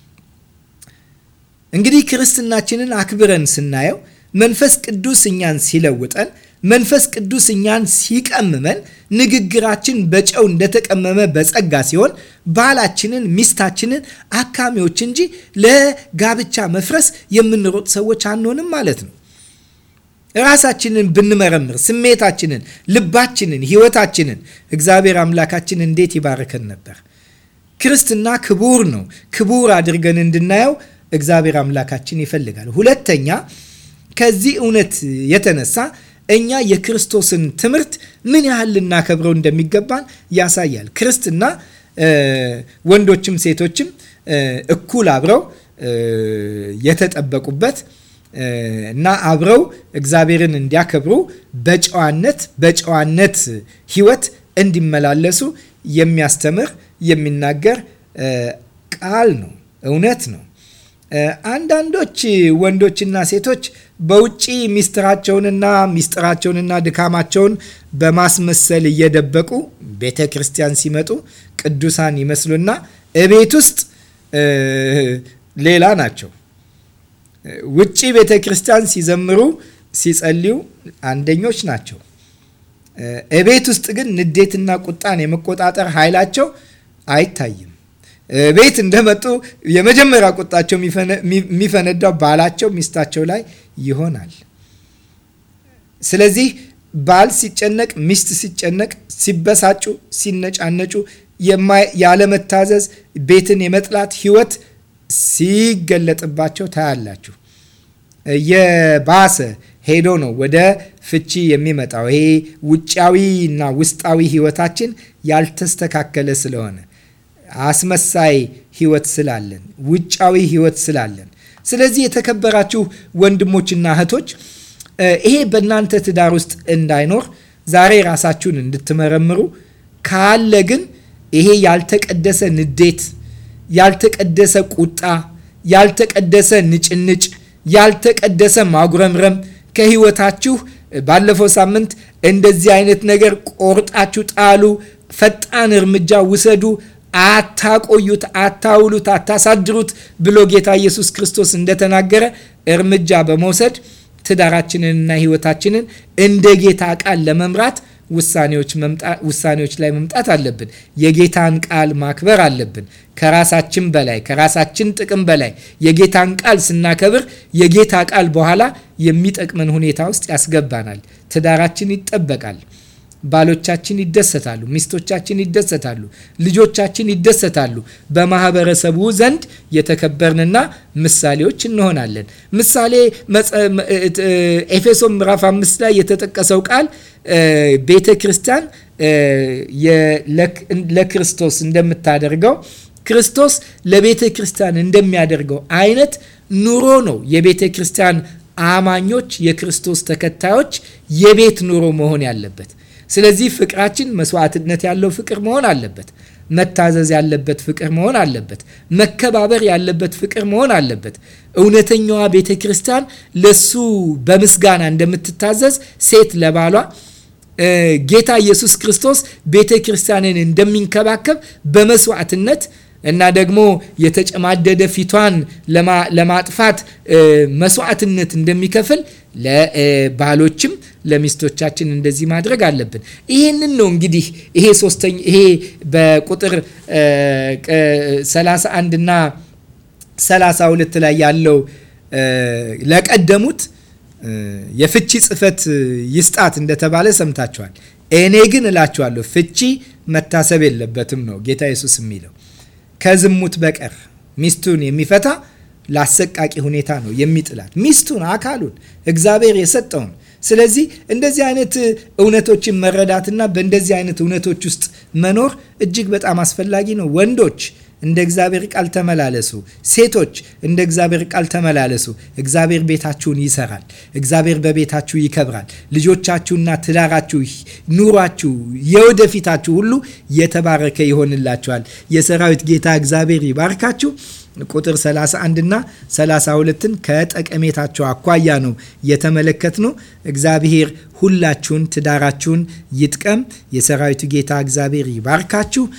እንግዲህ ክርስትናችንን አክብረን ስናየው መንፈስ ቅዱስ እኛን ሲለውጠን መንፈስ ቅዱስ እኛን ሲቀምመን ንግግራችን በጨው እንደተቀመመ በጸጋ ሲሆን ባላችንን ሚስታችንን አካሚዎች እንጂ ለጋብቻ መፍረስ የምንሮጥ ሰዎች አንሆንም ማለት ነው። ራሳችንን ብንመረምር ስሜታችንን፣ ልባችንን፣ ህይወታችንን እግዚአብሔር አምላካችን እንዴት ይባርከን ነበር። ክርስትና ክቡር ነው። ክቡር አድርገን እንድናየው እግዚአብሔር አምላካችን ይፈልጋል። ሁለተኛ ከዚህ እውነት የተነሳ እኛ የክርስቶስን ትምህርት ምን ያህል ልናከብረው እንደሚገባን ያሳያል። ክርስትና ወንዶችም ሴቶችም እኩል አብረው የተጠበቁበት እና አብረው እግዚአብሔርን እንዲያከብሩ በጨዋነት በጨዋነት ሕይወት እንዲመላለሱ የሚያስተምር የሚናገር ቃል ነው፣ እውነት ነው። አንዳንዶች ወንዶችና ሴቶች በውጭ ሚስጥራቸውንና ሚስጥራቸውንና ድካማቸውን በማስመሰል እየደበቁ ቤተ ክርስቲያን ሲመጡ ቅዱሳን ይመስሉና እቤት ውስጥ ሌላ ናቸው። ውጭ ቤተ ክርስቲያን ሲዘምሩ ሲጸልዩ አንደኞች ናቸው። እቤት ውስጥ ግን ንዴትና ቁጣን የመቆጣጠር ኃይላቸው አይታይም። ቤት እንደመጡ የመጀመሪያ ቁጣቸው የሚፈነዳው ባላቸው ሚስታቸው ላይ ይሆናል። ስለዚህ ባል ሲጨነቅ፣ ሚስት ሲጨነቅ፣ ሲበሳጩ፣ ሲነጫነጩ፣ ያለመታዘዝ፣ ቤትን የመጥላት ህይወት ሲገለጥባቸው ታያላችሁ። የባሰ ሄዶ ነው ወደ ፍቺ የሚመጣው። ይሄ ውጫዊ እና ውስጣዊ ህይወታችን ያልተስተካከለ ስለሆነ አስመሳይ ህይወት ስላለን፣ ውጫዊ ህይወት ስላለን። ስለዚህ የተከበራችሁ ወንድሞችና እህቶች ይሄ በእናንተ ትዳር ውስጥ እንዳይኖር ዛሬ ራሳችሁን እንድትመረምሩ ካለ ግን ይሄ ያልተቀደሰ ንዴት፣ ያልተቀደሰ ቁጣ፣ ያልተቀደሰ ንጭንጭ፣ ያልተቀደሰ ማጉረምረም ከህይወታችሁ ባለፈው ሳምንት እንደዚህ አይነት ነገር ቆርጣችሁ ጣሉ፣ ፈጣን እርምጃ ውሰዱ፣ አታቆዩት፣ አታውሉት፣ አታሳድሩት ብሎ ጌታ ኢየሱስ ክርስቶስ እንደተናገረ እርምጃ በመውሰድ ትዳራችንንና ህይወታችንን እንደ ጌታ ቃል ለመምራት ውሳኔዎች ላይ መምጣት አለብን። የጌታን ቃል ማክበር አለብን። ከራሳችን በላይ ከራሳችን ጥቅም በላይ የጌታን ቃል ስናከብር የጌታ ቃል በኋላ የሚጠቅመን ሁኔታ ውስጥ ያስገባናል። ትዳራችን ይጠበቃል። ባሎቻችን ይደሰታሉ፣ ሚስቶቻችን ይደሰታሉ፣ ልጆቻችን ይደሰታሉ። በማህበረሰቡ ዘንድ የተከበርንና ምሳሌዎች እንሆናለን። ምሳሌ ኤፌሶን ምዕራፍ አምስት ላይ የተጠቀሰው ቃል ቤተ ክርስቲያን ለክርስቶስ እንደምታደርገው ክርስቶስ ለቤተ ክርስቲያን እንደሚያደርገው አይነት ኑሮ ነው የቤተ ክርስቲያን አማኞች የክርስቶስ ተከታዮች የቤት ኑሮ መሆን ያለበት። ስለዚህ ፍቅራችን መስዋዕትነት ያለው ፍቅር መሆን አለበት። መታዘዝ ያለበት ፍቅር መሆን አለበት። መከባበር ያለበት ፍቅር መሆን አለበት። እውነተኛዋ ቤተ ክርስቲያን ለሱ በምስጋና እንደምትታዘዝ ሴት ለባሏ ጌታ ኢየሱስ ክርስቶስ ቤተ ክርስቲያንን እንደሚንከባከብ በመስዋዕትነት እና ደግሞ የተጨማደደ ፊቷን ለማጥፋት መስዋዕትነት እንደሚከፍል ለባሎችም ለሚስቶቻችን እንደዚህ ማድረግ አለብን። ይህንን ነው እንግዲህ ይሄ ሶስተኛ ይሄ በቁጥር 31 እና 32 ላይ ያለው ለቀደሙት የፍቺ ጽፈት ይስጣት እንደተባለ ሰምታችኋል። እኔ ግን እላችኋለሁ ፍቺ መታሰብ የለበትም ነው ጌታ ኢየሱስ የሚለው ከዝሙት በቀር ሚስቱን የሚፈታ ለአሰቃቂ ሁኔታ ነው የሚጥላት ሚስቱን፣ አካሉን እግዚአብሔር የሰጠውን። ስለዚህ እንደዚህ አይነት እውነቶችን መረዳትና በእንደዚህ አይነት እውነቶች ውስጥ መኖር እጅግ በጣም አስፈላጊ ነው። ወንዶች እንደ እግዚአብሔር ቃል ተመላለሱ። ሴቶች እንደ እግዚአብሔር ቃል ተመላለሱ። እግዚአብሔር ቤታችሁን ይሰራል። እግዚአብሔር በቤታችሁ ይከብራል። ልጆቻችሁና ትዳራችሁ፣ ኑሯችሁ፣ የወደፊታችሁ ሁሉ የተባረከ ይሆንላችኋል። የሰራዊት ጌታ እግዚአብሔር ይባርካችሁ። ቁጥር 31 እና 32ን ከጠቀሜታቸው አኳያ ነው የተመለከት ነው። እግዚአብሔር ሁላችሁን ትዳራችሁን ይጥቀም። የሰራዊቱ ጌታ እግዚአብሔር ይባርካችሁ።